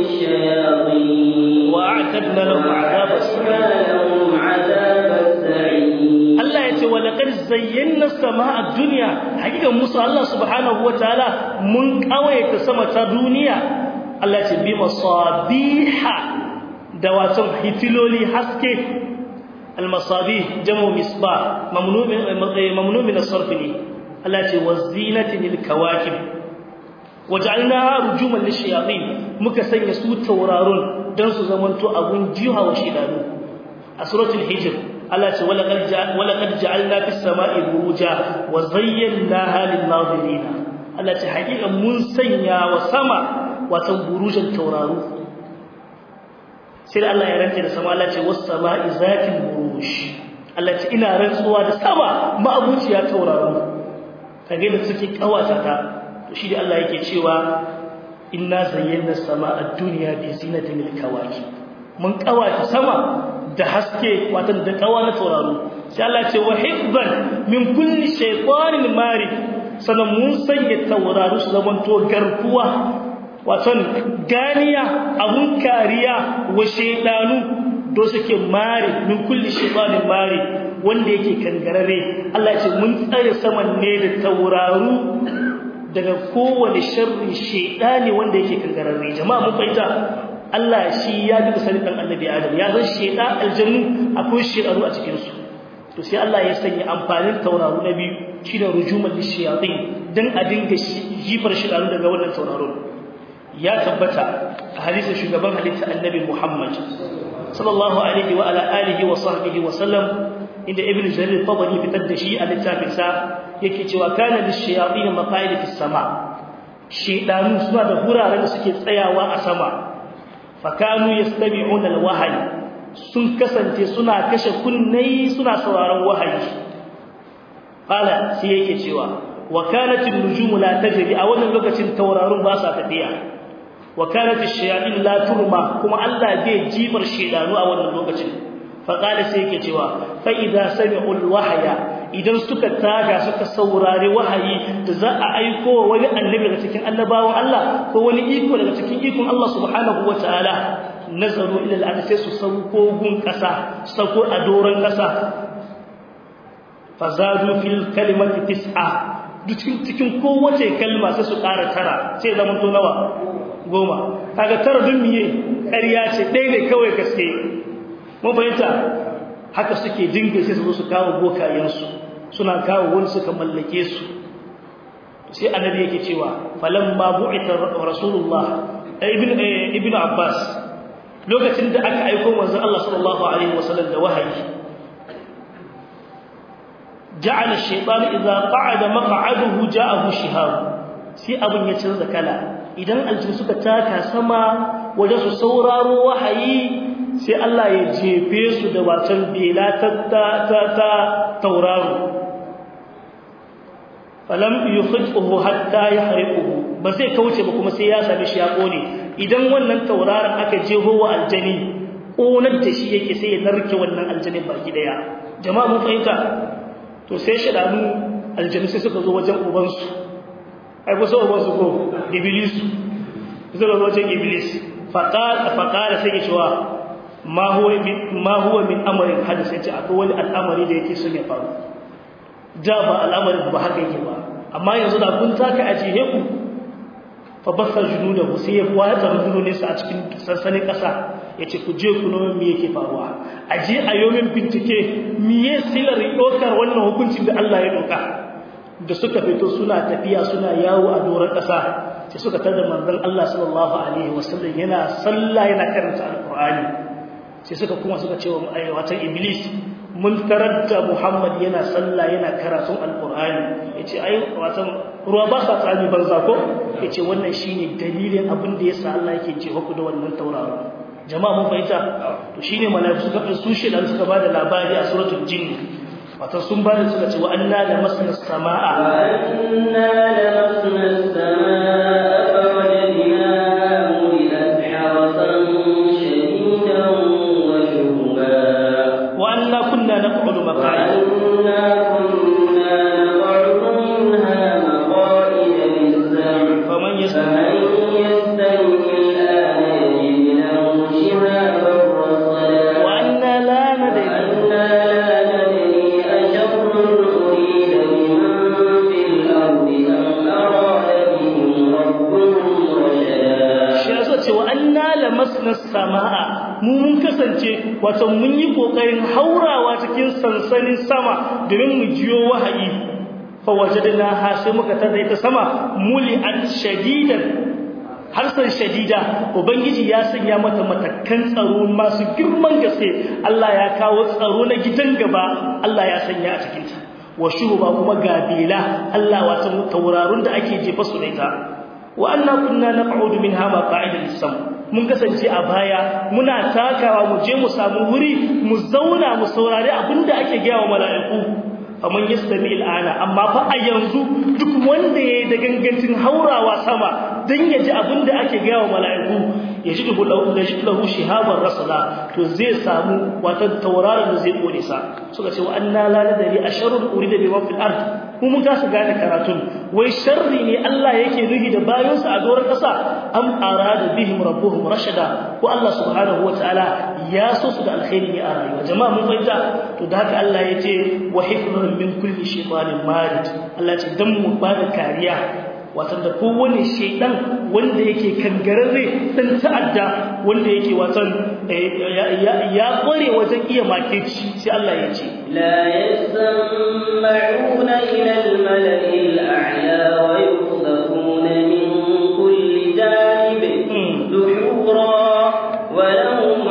للشياطين وأعتدنا لهم عذاب السعير لهم عذاب السعير Allah ya ce wa laqad zayyana samaa ad-dunya hakikan musu Allah subhanahu wataala mun kawaita sama ta duniya Allah ya ce bi masabiha da wato hitiloli haske al-masabih jamu misbah mamnu min mamnu min as-sarf ne Allah ya ce wazinatin lil-kawakib waj'alnaha rujuman lish-shayatin muka sanya su taurarun dan su zamanto abun jiha wa shidanu a suratul hijr Allah ce walaqad ja'alna fis sama'i buruja wa zayyanaha lin nadirin Allah ce hakika mun sanya wa sama watan burujan tauraru sai Allah ya rantsa da sama Allah ce was sama'i zatil buruj Allah ce ina rantsuwa da sama ma'abuciya tauraru kage da suke kawata ta to shi da Allah yake cewa inna zayyana sama'a ad-dunya bi zinatil kawakib mun kawata sama da haske watan da kawa na tauraro sai Allah ce wa hifzan min kulli shaytanin mari sanan mun sanya tauraro su zaman to garkuwa watan ganiya abun kariya wa shaydanu do suke mari min kulli shaytanin mari wanda yake kangarare Allah ce mun tsare saman ne da tauraro daga kowane sharri shaydani wanda yake kangarare jama'a mun fahimta Allah shi ya duka sanin dan annabi Adam ya san sheda aljannu akwai shedaru a cikin su to sai Allah ya sanya amfanin tauraro na biyu shine rujumal lishayatin dan a dinga jifar shedaru daga wannan tauraro ya tabbata a hadisin shugaban halitta annabi Muhammad sallallahu alaihi wa ala alihi wa sahbihi wa sallam inda ibn jarir tabari fitar da shi a littafin sa yake cewa kana lishayatin maqaid fis sama shedanu suna da guraren da suke tsayawa a sama fakanu yastami'una alwahyi sun kasance suna kashe kunnai suna sauraron wahayi qala sai yake cewa wa kanat an-nujumu la tajri a wannan lokacin taurarun ba sa tafiya wa kanat ash-shayatin la turma kuma Allah zai jifar shedanu a wannan lokacin fa qala sai yake cewa fa idza sami'u al-wahya idan suka taga suka saurari wahayi da za a aiko wani annabi daga cikin annabawan Allah ko wani iko daga cikin ikon Allah subhanahu wataala nazaru ila al-ard sai su sauko gun kasa sauko a doron kasa fazadu fil kalimati tis'a cikin cikin kowace kalma sai su ƙara tara sai zaman to nawa goma kaga tara dun miye ƙarya ce ɗaya ne kawai gaske mun fahimta haka suke dinga sai su zo su kawo bokayensu suna kawo wani suka mallake su sai annabi yake cewa falamma bu'ita rasulullah ibn ibn abbas lokacin da aka aika manzon Allah sallallahu alaihi wasallam da wahayi ja'ala ash-shaytan idza qa'ada maq'aduhu ja'ahu shihab sai abun ya canza kala idan aljin suka taka sama wajen su sauraro wahayi sai Allah ya jefe su da watan bela ta ta ta tauraro falam yukhrijuhu hatta yahriquhu ba sai kauce ba kuma sai ya same shi ya kone idan wannan tauraron aka jeho wa aljani konar da shi yake sai ya narke wannan aljanin baki daya jama'a mun fahimta to sai shedanu aljani sai suka zo wajen ubansu ai ko sai ubansu ko iblis suka zo wajen iblis faqala faqala sai ya cewa ma huwa min ma huwa min amrin hadith yace akwai wani al'amari da yake son ya faru da ba al'amarin ba haka yake ba amma yanzu da kun taka ajiye ku fa basa junudahu sai ya watsa rundunonin sa a cikin sansanin kasa yace ku je ku nome me yake faruwa aje a yomin bincike miye silar dokar wannan hukuncin da Allah ya doka da suka fito suna tafiya suna yawo a doron kasa sai suka tada manzon Allah sallallahu alaihi wasallam yana sallah yana karanta alqur'ani sai suka kuma suka ce wa watan iblis mun tarar da muhammad yana sallah yana karatun alqur'ani yace ai watan ruwa ba sa tsami banza ko yace wannan shine dalilin abin da yasa Allah yake ce ku da wannan tauraro jama'a mun fahimta to shine malaiku suka su shi dan suka bada labari a suratul jinn wato sun bada suka ce wa anna la masna samaa wa anna la masna samaa fawajadnaha muliat harasan shadidan wa shuhuba wa anna kunna naq'udu maqa'id وأنا كنا نقعد منها مقاعد للسمع faman yasma فمن يستمع الآن lamasna samaa mu mun kasance wato mun yi kokarin haurawa cikin sansanin sama domin mu jiyo wahayi fa wajadna ha sai muka tada ita sama muli'at shadidan harsan shadida ubangiji ya sanya mata matakan tsaro masu girman gaske Allah ya kawo tsaro na gidan gaba Allah ya sanya a cikin ta wa shuba kuma gabila Allah wato taurarun da ake jefa su da ita wa anna kunna naq'udu minha maq'ida lis-sam mun kasance a baya muna takawa mu je mu samu wuri mu zauna mu saurari abinda ake gaya wa mala'iku faman yastami al'ana amma fa a yanzu duk wanda yayi da gangancin haurawa sama dan ya ji abinda ake gaya wa mala'iku ya ji dubu lahu da shi lahu shihaban rasala to zai samu wata tauraron da zai kore sa suka ce wa anna la nadari asharun urida bi fil ard mu mun kasa gane karatun wai sharri ne Allah yake nuhi da bayansa a doron kasa am arada bihim rabbuhum rashada ko Allah subhanahu wataala ya so su da alkhairi ne a rayuwa jama'a mun fahimta to da haka Allah ya ce wa hifdhan min kulli shaytanin marid Allah ya ce dan mu ba da kariya watan da kowane shaidan wanda yake kangararre dan ta'adda wanda yake watan ya kware wajen iya makeci sai Allah ya ce la yasma'una ila al-mala'i al-a'la wa yuqdhafuna min kulli janib duhura wa lahum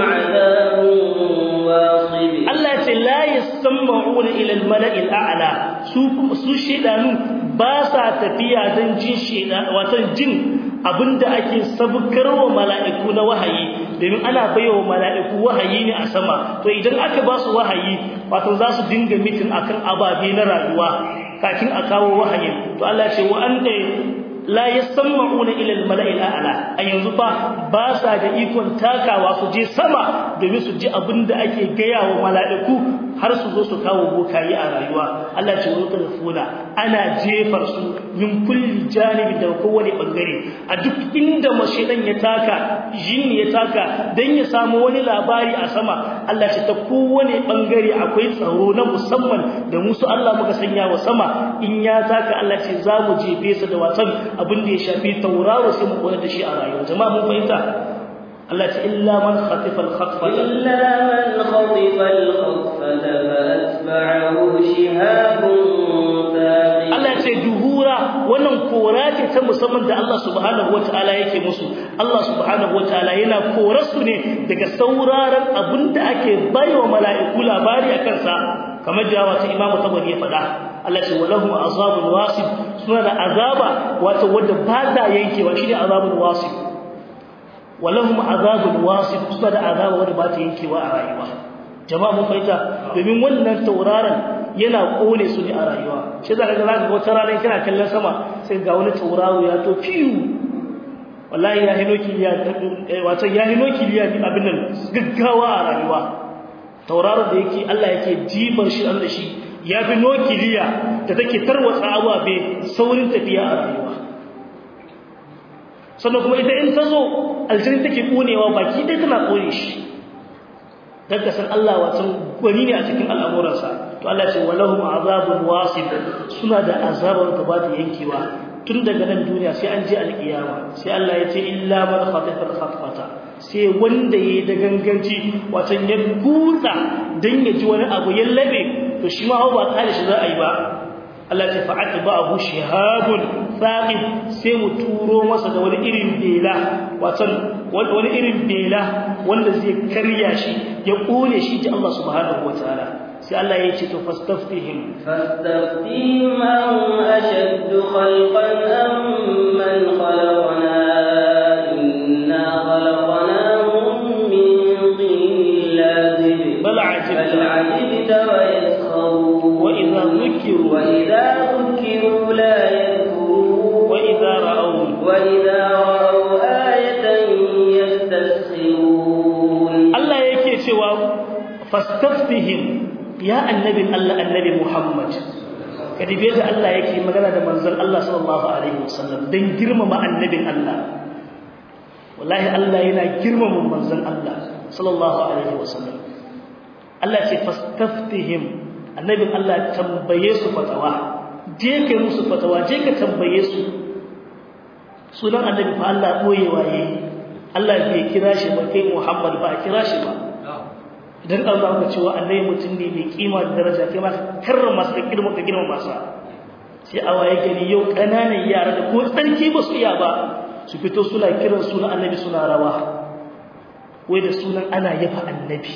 'adhabun wasib Allah ya ce la yasma'una ila al-mala'i al-a'la su su shaidanu ba sa tafiya don jin sheda watan jin abinda ake sabkarwa mala'iku na wahayi domin ana baiwa mala'iku wahayi ne a sama to idan aka ba su wahayi wato za su dinga mitin akan ababe na rayuwa kafin a kawo wahayin to Allah ce wa anta la yasma'una ila al-mala'i al-a'la a yanzu fa ba sa da ikon takawa su je sama domin su ji abinda ake gaya wa mala'iku har su zo su kawo bokayi a rayuwa Allah ce wa tarfuna ana jefar su min kulli janibi da kowane bangare a duk inda mashedan ya taka jinni ya taka dan ya samu wani labari a sama Allah ce ta kowane bangare akwai tsaro na musamman da musu Allah muka sanya wa sama in ya taka Allah ce za mu jefe su da watan abin da ya shafi tauraro sai mu koyar da shi a rayuwa jama'a mun fahimta Allah ce illa man khatifa al-khatfata illa man khatifa al-khatfata fa atba'ahu shihabun thaqib Allah ce duhura wannan kora ce ta musamman da Allah subhanahu wataala yake musu Allah subhanahu wataala yana korar su ne daga sauraron abinda ake baiwa mala'iku labari akan sa kamar da wata imamu tabari ya faɗa Allah ce walahum azabun wasib suna da azaba wato wanda ba ta yankewa shine azabun wasib walahum azabun wasib suna da azaba wanda ba ta yankewa a rayuwa jama'a mun fahimta domin wannan tauraron yana kone su ne a rayuwa shi zaka ga zaka wata rana kana kallon sama sai ga wani tauraro ya to fiyu wallahi ya hino kiliya wato ya hino kiliya abin nan gaggawa a rayuwa tauraro da yake Allah yake jibar shi Allah shi ya fi nokiliya da take tarwatsa ababe saurin tafiya a rayuwa sannan kuma ita in ta zo aljini take konewa baki ɗaya tana kone shi dan ka san Allah wato gwani ne a cikin al'amuransa to Allah ce walahum azabun wasib suna da azabar da ba ta yankewa tun daga nan duniya sai an je alkiyama sai Allah ya ce illa man khatafa khatfata sai wanda yayi da ganganci wato ya gutsa dan ya ji wani abu ya labe to shi ma ba kare shi za a yi ba Allah ya fa'ata ba'ahu shihabun thaqib sai mu turo masa da wani irin bela wato wani irin bela wanda zai karya shi ya kone shi ji Allah subhanahu wataala sai Allah ya ce to fastaftihim fastaftihim am ashaddu khalqan am man khalaqna inna khalaqnahum min tin lazib bal ajibta bal ajibta wa yaskharun wa idha dhukiru wa idha dhukiru la yadhkurun wa idha ra'aw wa idha ra'aw ayatan yastaskhirun Allah yake cewa fastaftihim ya annabin Allah annabi Muhammad kadibe da Allah yake magana da manzon Allah sallallahu alaihi wasallam dan girmama annabin Allah wallahi Allah yana girmama manzon Allah sallallahu alaihi wasallam Allah ce fastaftihim annabin Allah tambaye su fatawa je ka musu fatawa je ka tambaye su sunan annabi fa Allah boyewa yayi Allah bai kira shi ba kai Muhammad ba a kira shi ba idan an zama cewa annabi mutum ne mai kima da daraja kai ma karrama su da girma ka girma masa sai a waye gani yau kananan yara da ko tsarki ba su iya ba su fito suna kiran sunan annabi suna rawa wai da sunan ana yafa annabi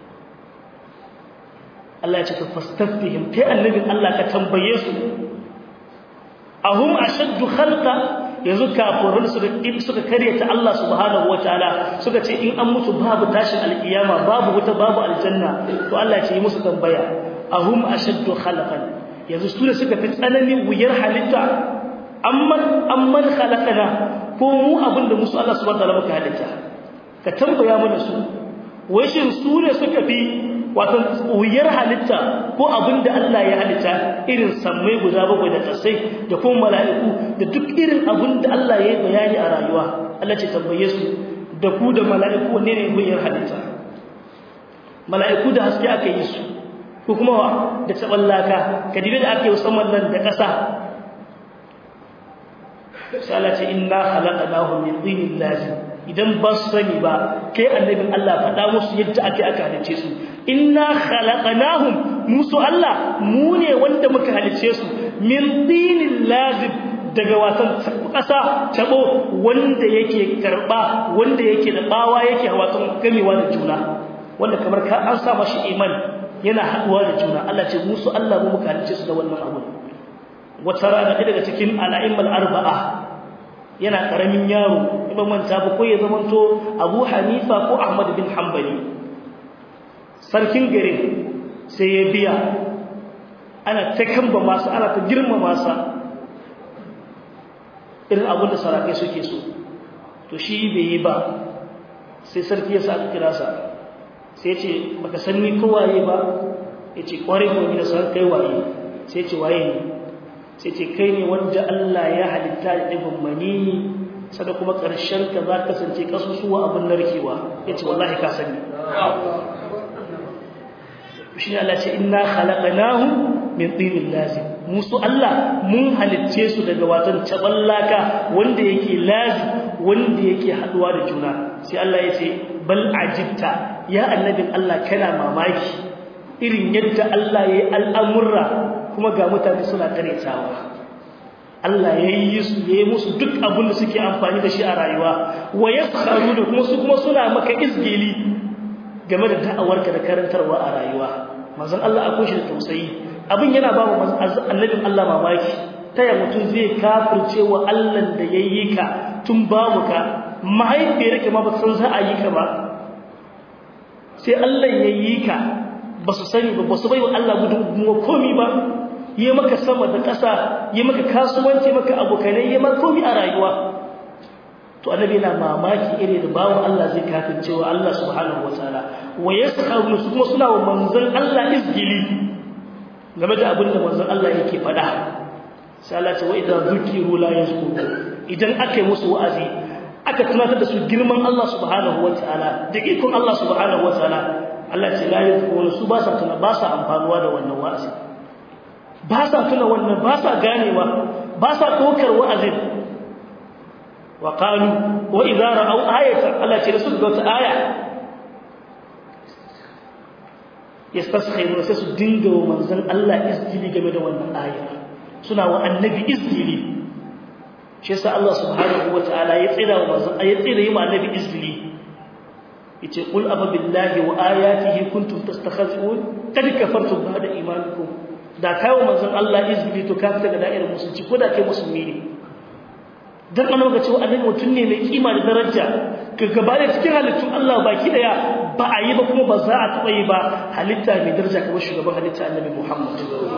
Allah ya ce ka fastafihim kai annabin Allah ka tambaye su ahum ashaddu khalqa yanzu kafirin su suka karyata Allah subhanahu wataala suka ce in an mutu babu tashin alkiyama babu wuta babu aljanna to Allah ya ce yi musu tambaya ahum ashaddu khalqan yanzu su ne suka fi tsananin wuyar halitta amman amman khalaqana ko mu abinda musu Allah subhanahu wataala muka halitta ka tambaya mana su wai shin su ne suka fi wato wuyar halitta ko abinda Allah ya halitta irin sammai guda bakwai da kasai da kuma mala'iku da duk irin abinda Allah ya yi bayani a rayuwa Allah ce tambaye su da ku da mala'iku wanne ne wuyar halitta mala'iku da haske aka yi su ko kuma wa da tsaballaka kadibe da aka yi musamman nan da ƙasa sai Allah ce inna khalaqnahu min dinin lazim idan ba su sani ba kai annabin Allah faɗa musu yadda ake aka halice su inna khalaqnahum musu Allah mu ne wanda muka halice su min dinin lazib daga wasan ƙasa tabo wanda yake karba wanda yake da bawa yake wasan gamewa da juna wanda kamar ka an sa mashi imani yana haduwa da juna Allah ce musu Allah mu muka halice su da wannan abu wata rana daga cikin al'aimal arba'a yana karamin yaro in manta ba ko ya zamanto Abu Hanifa ko Ahmad bin Hanbali sarkin garin sai ya biya ana ta kamba masa ana ta girma masa irin abin da sarakai suke so to shi bai yi ba sai sarki ya sa kira sa sai ya ce baka san ni ko waye ba ya ce kwarai ko ni da san kai waye sai ya ce waye ne sai ce kai ne wanda Allah ya halitta da ɗigon manini sada kuma ƙarshen ka za ka kasance ƙasusuwa abin narkewa ya ce wallahi ka sani shi ne Allah ce ina halaƙanahu min ɗinin lazim musu Allah mun halitce su daga watan taɓallaka wanda yake lazim wanda yake haɗuwa da juna sai Allah ya ce bal ajibta ya annabin Allah kana mamaki irin yadda Allah ya yi al'amurra kuma ga mutane suna karetawa Allah ya yi su ya yi musu duk abin da suke amfani da shi a rayuwa wa ya faru da kuma su kuma suna maka izgili game da da'awarka da karantarwa a rayuwa manzon Allah akwai shi da tausayi abin yana ba mu annabin Allah mamaki ta ya mutum zai kafirce wa Allah da ya yi ka tun babu ka mahaifiyar ka ma ba san za a yi ka ba sai Allah ya yi ka ba su sani ba ba su bai wa Allah gudunmuwa komi ba yi maka sama da ƙasa yi maka kasuwanci maka abokanai yi maka komi a rayuwa to annabi yana mamaki iri da bawo Allah zai kafin cewa Allah subhanahu wataala wa yaskhawun su kuma suna wa manzon Allah izgili game da abin da manzon Allah yake faɗa sai Allah ce wa idan zukiru la yazkuru idan aka yi musu wa'azi aka tunatar da su girman Allah subhanahu wataala da ikon Allah subhanahu wataala Allah ce la yazkuru su ba sa tuna ba sa amfanuwa da wannan wa'azi ba sa tuna wannan ba sa ganewa ba sa dokar wa'azin wa qalu wa idza ra'aw ayatan Allah ce da su ga wata aya yastaskhiruna sai su dinga wa manzon Allah izgili game da wannan aya suna wa annabi izgili shi yasa Allah subhanahu wataala ya tsira wa manzon ya tsira yi wa annabi izgili yace qul aba billahi wa ayatihi kuntum tastakhizun kad kafartum ba'da imanikum da kai wa manzon Allah izgili to ka fita ga da'irar musulunci ko da kai musulmi ne dan an ga cewa annabi mutum ne mai kima da daraja ka gaba da cikin halittun Allah baki daya ba a yi ba kuma ba za a taba yi ba halitta mai daraja kamar shugaban halitta annabi Muhammad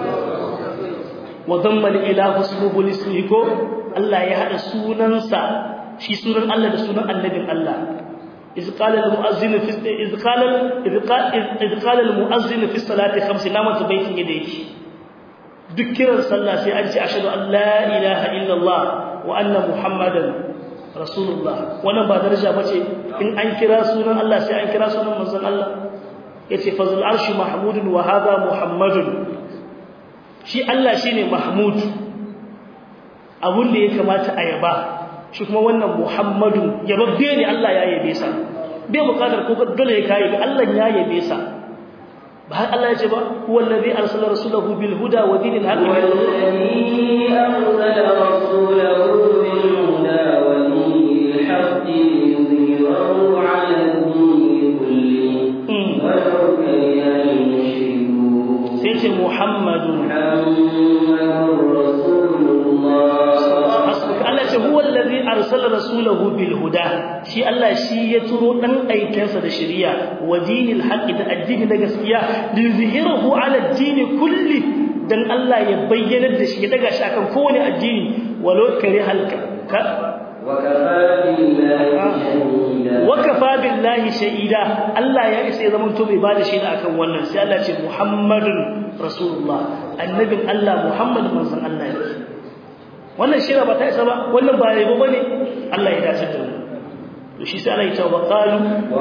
wa damma ilahu ismuhu lismihi ko Allah ya hada sunansa shi sunan Allah da sunan annabin Allah إذ قال المؤذن في إذ قال إذ قال إذ قال المؤذن في الصلاة خمس نامت بيت يديك ذكر صلى في أجل أشهد أن لا إله إلا الله وأن محمدا رسول الله وانا ba daraja bace in an kira sunan Allah sai an kira sunan manzon Allah yace fazul arshi mahmudun wa hadha muhammadun shi Allah shine mahmud abun da ya kamata a yaba shi kuma wannan Muhammadu yababbe ne Allah ya yabe sa bai bukatar ko dole ya kai Allah ya yabe sa ba har Allah ya ce ba huwa allazi arsala rasulahu bil huda wa dinil haqq والذي أرسل رسوله بالهدى ودين الحق ليظهره على الدين كله ولو كره المشركون sai ce Muhammadu محمد رسول الله Allah ce huwa allazi arsala rasulahu bil huda shi Allah shi ya turo dan aikensa da shari'a wa dinil haqq da addini na gaskiya lizhirahu ala ad-din kulli dan Allah ya bayyana da shi ya daga shi akan kowane addini walau kare halka وكفى بالله شهيدا wakafa billahi shahida Allah ya isa ya zama to bai bada shaida akan wannan sai Allah ce Muhammadun Rasulullah annabin Allah Muhammad manzon Allah ne wannan shaida ba ta isa ba wannan ba yabo bane Allah ya dace da mu to shi sai Allah ya ce wa qalu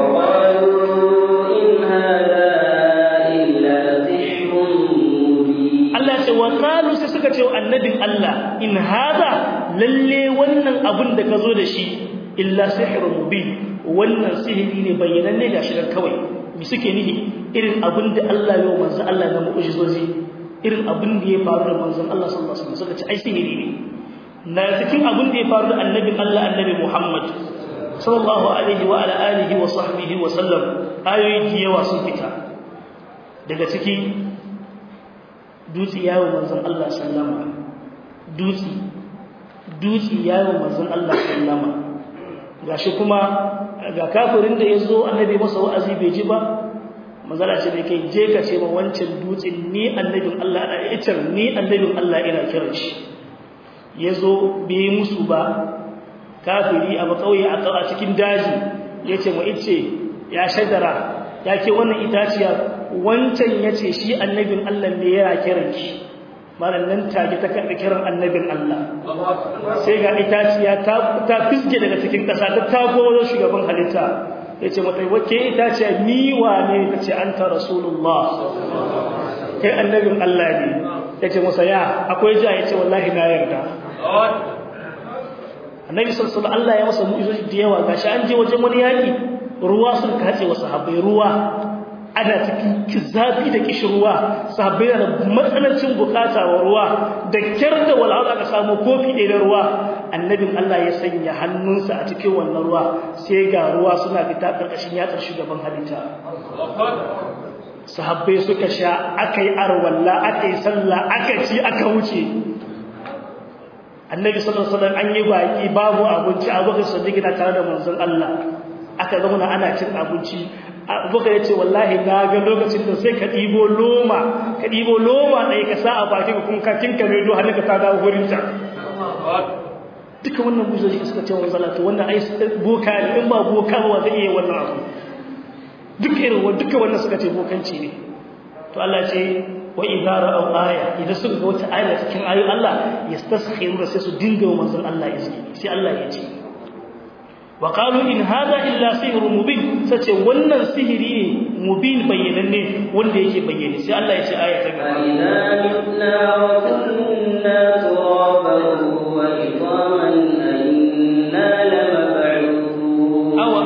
وقالوا إن هذا إلا سحر مبين Allah ce wa qalu sai suka ce wa annabin Allah in hada lalle wannan abun da ka zo da shi illa sihrun mubin wannan sihiri ne bayyananne ga shi kawai mi suke nihi irin abin da Allah ya manzo Allah na mu'jizozi irin abin da ya faru da manzon Allah sallallahu alaihi wasallam suka ce ai sihiri ne na cikin abin da ya faru da annabin Allah annabi Muhammad sallallahu alaihi wa ala alihi wa sahbihi wa sallam ayoyi da yawa sun fita daga ciki dutse yawo manzon Allah sallama dutse dutse yawo manzon Allah sallama gashi kuma ga kafirin da yazo annabi masa wa'azi bai ji ba manzala ce dai kai je ka ce ma wancan dutsen ni annabin Allah da itar ni annabin Allah ina kiran shi yazo bai musu ba kafiri a bakauye a cikin daji yace mu ice ya shadara yake wannan itaciya wancan yace shi annabin Allah ne yana kiran ki malan nan take ta karbi kiran annabin Allah sai ga itaciya ta ta fisge daga cikin kasa ta tago wajen shugaban halitta yace mata wace itaciya ni wane kace anta rasulullah kai annabin Allah ne yace masa ya akwai ja yace wallahi na yarda annabi sallallahu alaihi Allah ya masa mu'izoji da yawa gashi an je wajen wani yaki ruwa sun kace wa sahabbai ruwa ana cikin kizabi da kishirwa sahabbai da matsanancin bukata wa ruwa da kyar da wal'ala ka samu kofi ɗaya da ruwa annabin Allah ya sanya hannunsa a cikin wannan ruwa sai ga ruwa suna fita karkashin yatsar shugaban halitta sahabbai suka sha akai arwalla akai sallah aka ci aka wuce annabi sallallahu alaihi wasallam an yi baki babu abinci abubakar sadiq na tare da manzon Allah aka zauna ana cin abinci abubakar yace wallahi na ga lokacin da sai ka dibo loma ka dibo loma dai ka sa a bakin kun ka tinka mai do hannunka ta dawo gurin ta duka wannan buzoji suka ce manzon Allah to wannan ai boka ne in ba boka ba zai iya wannan abu duk irin duka wannan suka ce bokanci ne to Allah ce wa idza ra'aw aya idan suka ga wata aya cikin ayoyin Allah yastaskhiruna sai su dinga wa manzon Allah izini sai Allah ya ce wa qalu in hadha illa sihrun mubin sace wannan sihiri ne mubin bayyananne wanda yake bayyane sai Allah ya ce aya ta gaba أَإِذَا مِتْنَا وَكُنَّا تُرَابًا وَعِظَامًا أَإِنَّا لَمَبْعُوثُونَ aw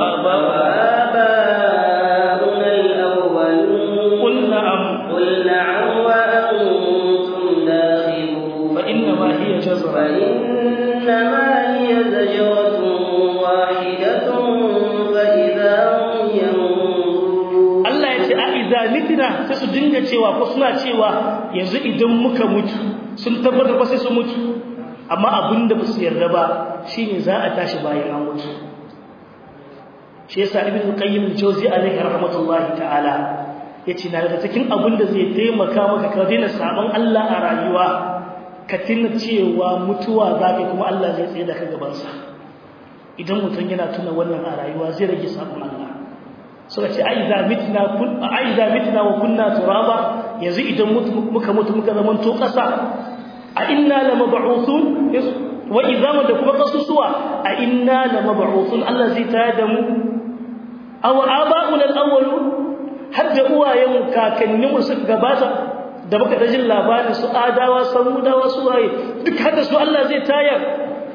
aba آباؤنا الأولون qul na'am قل نعم وأنتم داخلون fa inna ma hiya jazra فإنما هي زجرة واحدة فإذا هم ينظرون Allah ya ce a idza mitna sai su dinga cewa ko suna cewa yanzu idan muka mutu sun tabbatar ba sai su mutu amma abinda ba su yarda ba shine za a tashi bayan an mutu shi yasa ibn qayyim al-jawzi alaihi rahmatullahi ta'ala yace na daga cikin abinda zai taimaka maka ka daina sabon Allah a rayuwa ka tuna cewa mutuwa zaka kuma Allah zai tsaye da ka gaban sa idan mutum yana tuna wannan a rayuwa zai rage sabon Allah suka ce ai za mitna kun ai za mitna wa kunna turaba yanzu idan muka mutu muka zaman to kasa a inna lamab'uthun wa idama da kuma kasusuwa a inna lamab'uthun Allah zai tayar da mu aw aba'una al-awwal hadda uwayen kakannin mu suka gabata da muka dajin labarin su adawa samudawa su waye duk hada su Allah zai tayar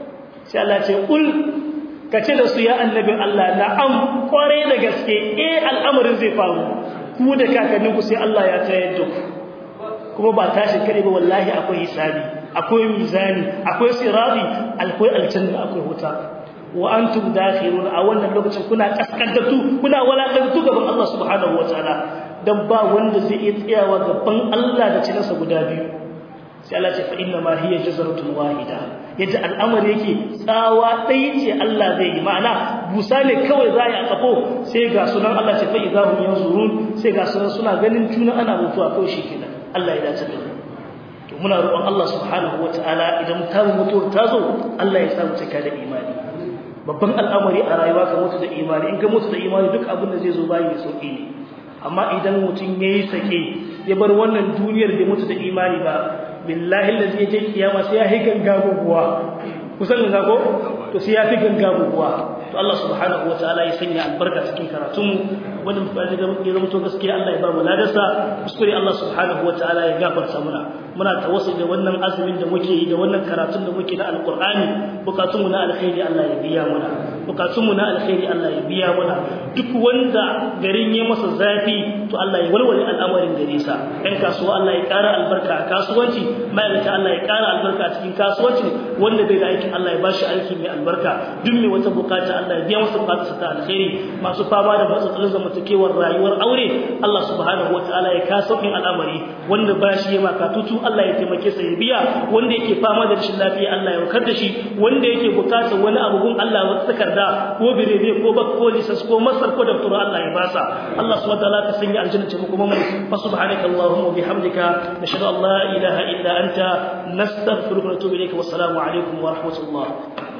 sai Allah ce kul kace da su ya annabin Allah na'am kware da gaske eh al'amarin zai faru ku da kakanninku sai Allah ya tayar da ku kuma ba tashi kare ba wallahi akwai hisabi akwai mizani akwai sirati akwai aljanna akwai wuta wa antum dakhirun a wannan lokacin kuna kaskantattu kuna walakantu gaban Allah subhanahu wataala dan ba wanda zai iya tsayawa gaban Allah da cinansa guda biyu sai Allah ce fa inna ma hiya jazratun wahida yadda al'amari yake tsawa ɗaya ce Allah zai yi ma'ana busa ne kawai za a kafo sai ga sunan Allah ce fa idahum yanzurun sai ga sunan suna ganin juna ana mutuwa kawai shikenan Allah ya dace da to muna roƙon Allah subhanahu wataala idan ta mutuwar ta zo Allah ya samu cika da imani babban al'amari a rayuwa ka mutu da imani in ka mutu da imani duk abin da zai zo bayi mai sauki ne amma idan mutum yayi sake ya bar wannan duniyar da mutu da imani ba billahi allazi yaje kiyama sai ya higan gabuwa kusan da ko to sai ya fi ganga buguwa to Allah subhanahu wataala ya sanya albarka cikin karatun mu wannan fadi da muke zama to gaskiya Allah ya ba mu ladarsa kuskure Allah subhanahu wataala ya gafarta muna muna tawassul da wannan azumin da muke yi da wannan karatun da muke na alqur'ani bukatun mu na alkhairi Allah ya biya muna bukatun mu na alkhairi Allah ya biya muna duk wanda garin ya masa zafi to Allah ya walwale al'amarin gare sa ɗan kasuwa Allah ya ƙara albarka a kasuwanci ma'aikata Allah ya ƙara albarka a cikin kasuwanci wanda bai da aikin Allah ya bashi aiki mai albarka duk mai wata bukata Allah ya biya masa bukatarsa ta alkhairi masu fama da matsalolin zamantakewar rayuwar aure Allah subhanahu wataala ya ka sauƙin al'amari wanda ba shi ya maka tutu Allah ya taimake sa ya biya wanda yake fama da rashin lafiya Allah ya wakar da shi wanda yake bukatar wani abu gun Allah wata takarda ko birebe ko bak ko lisas ko masar ko daftar Allah ya basa Allah subhanahu wataala ka sanya aljanna ce kuma mu fa subhanaka allahumma wa bihamdika nashhadu an la ilaha illa anta nastaghfiruka wa natubu ilayka wa assalamu alaikum wa rahmatullah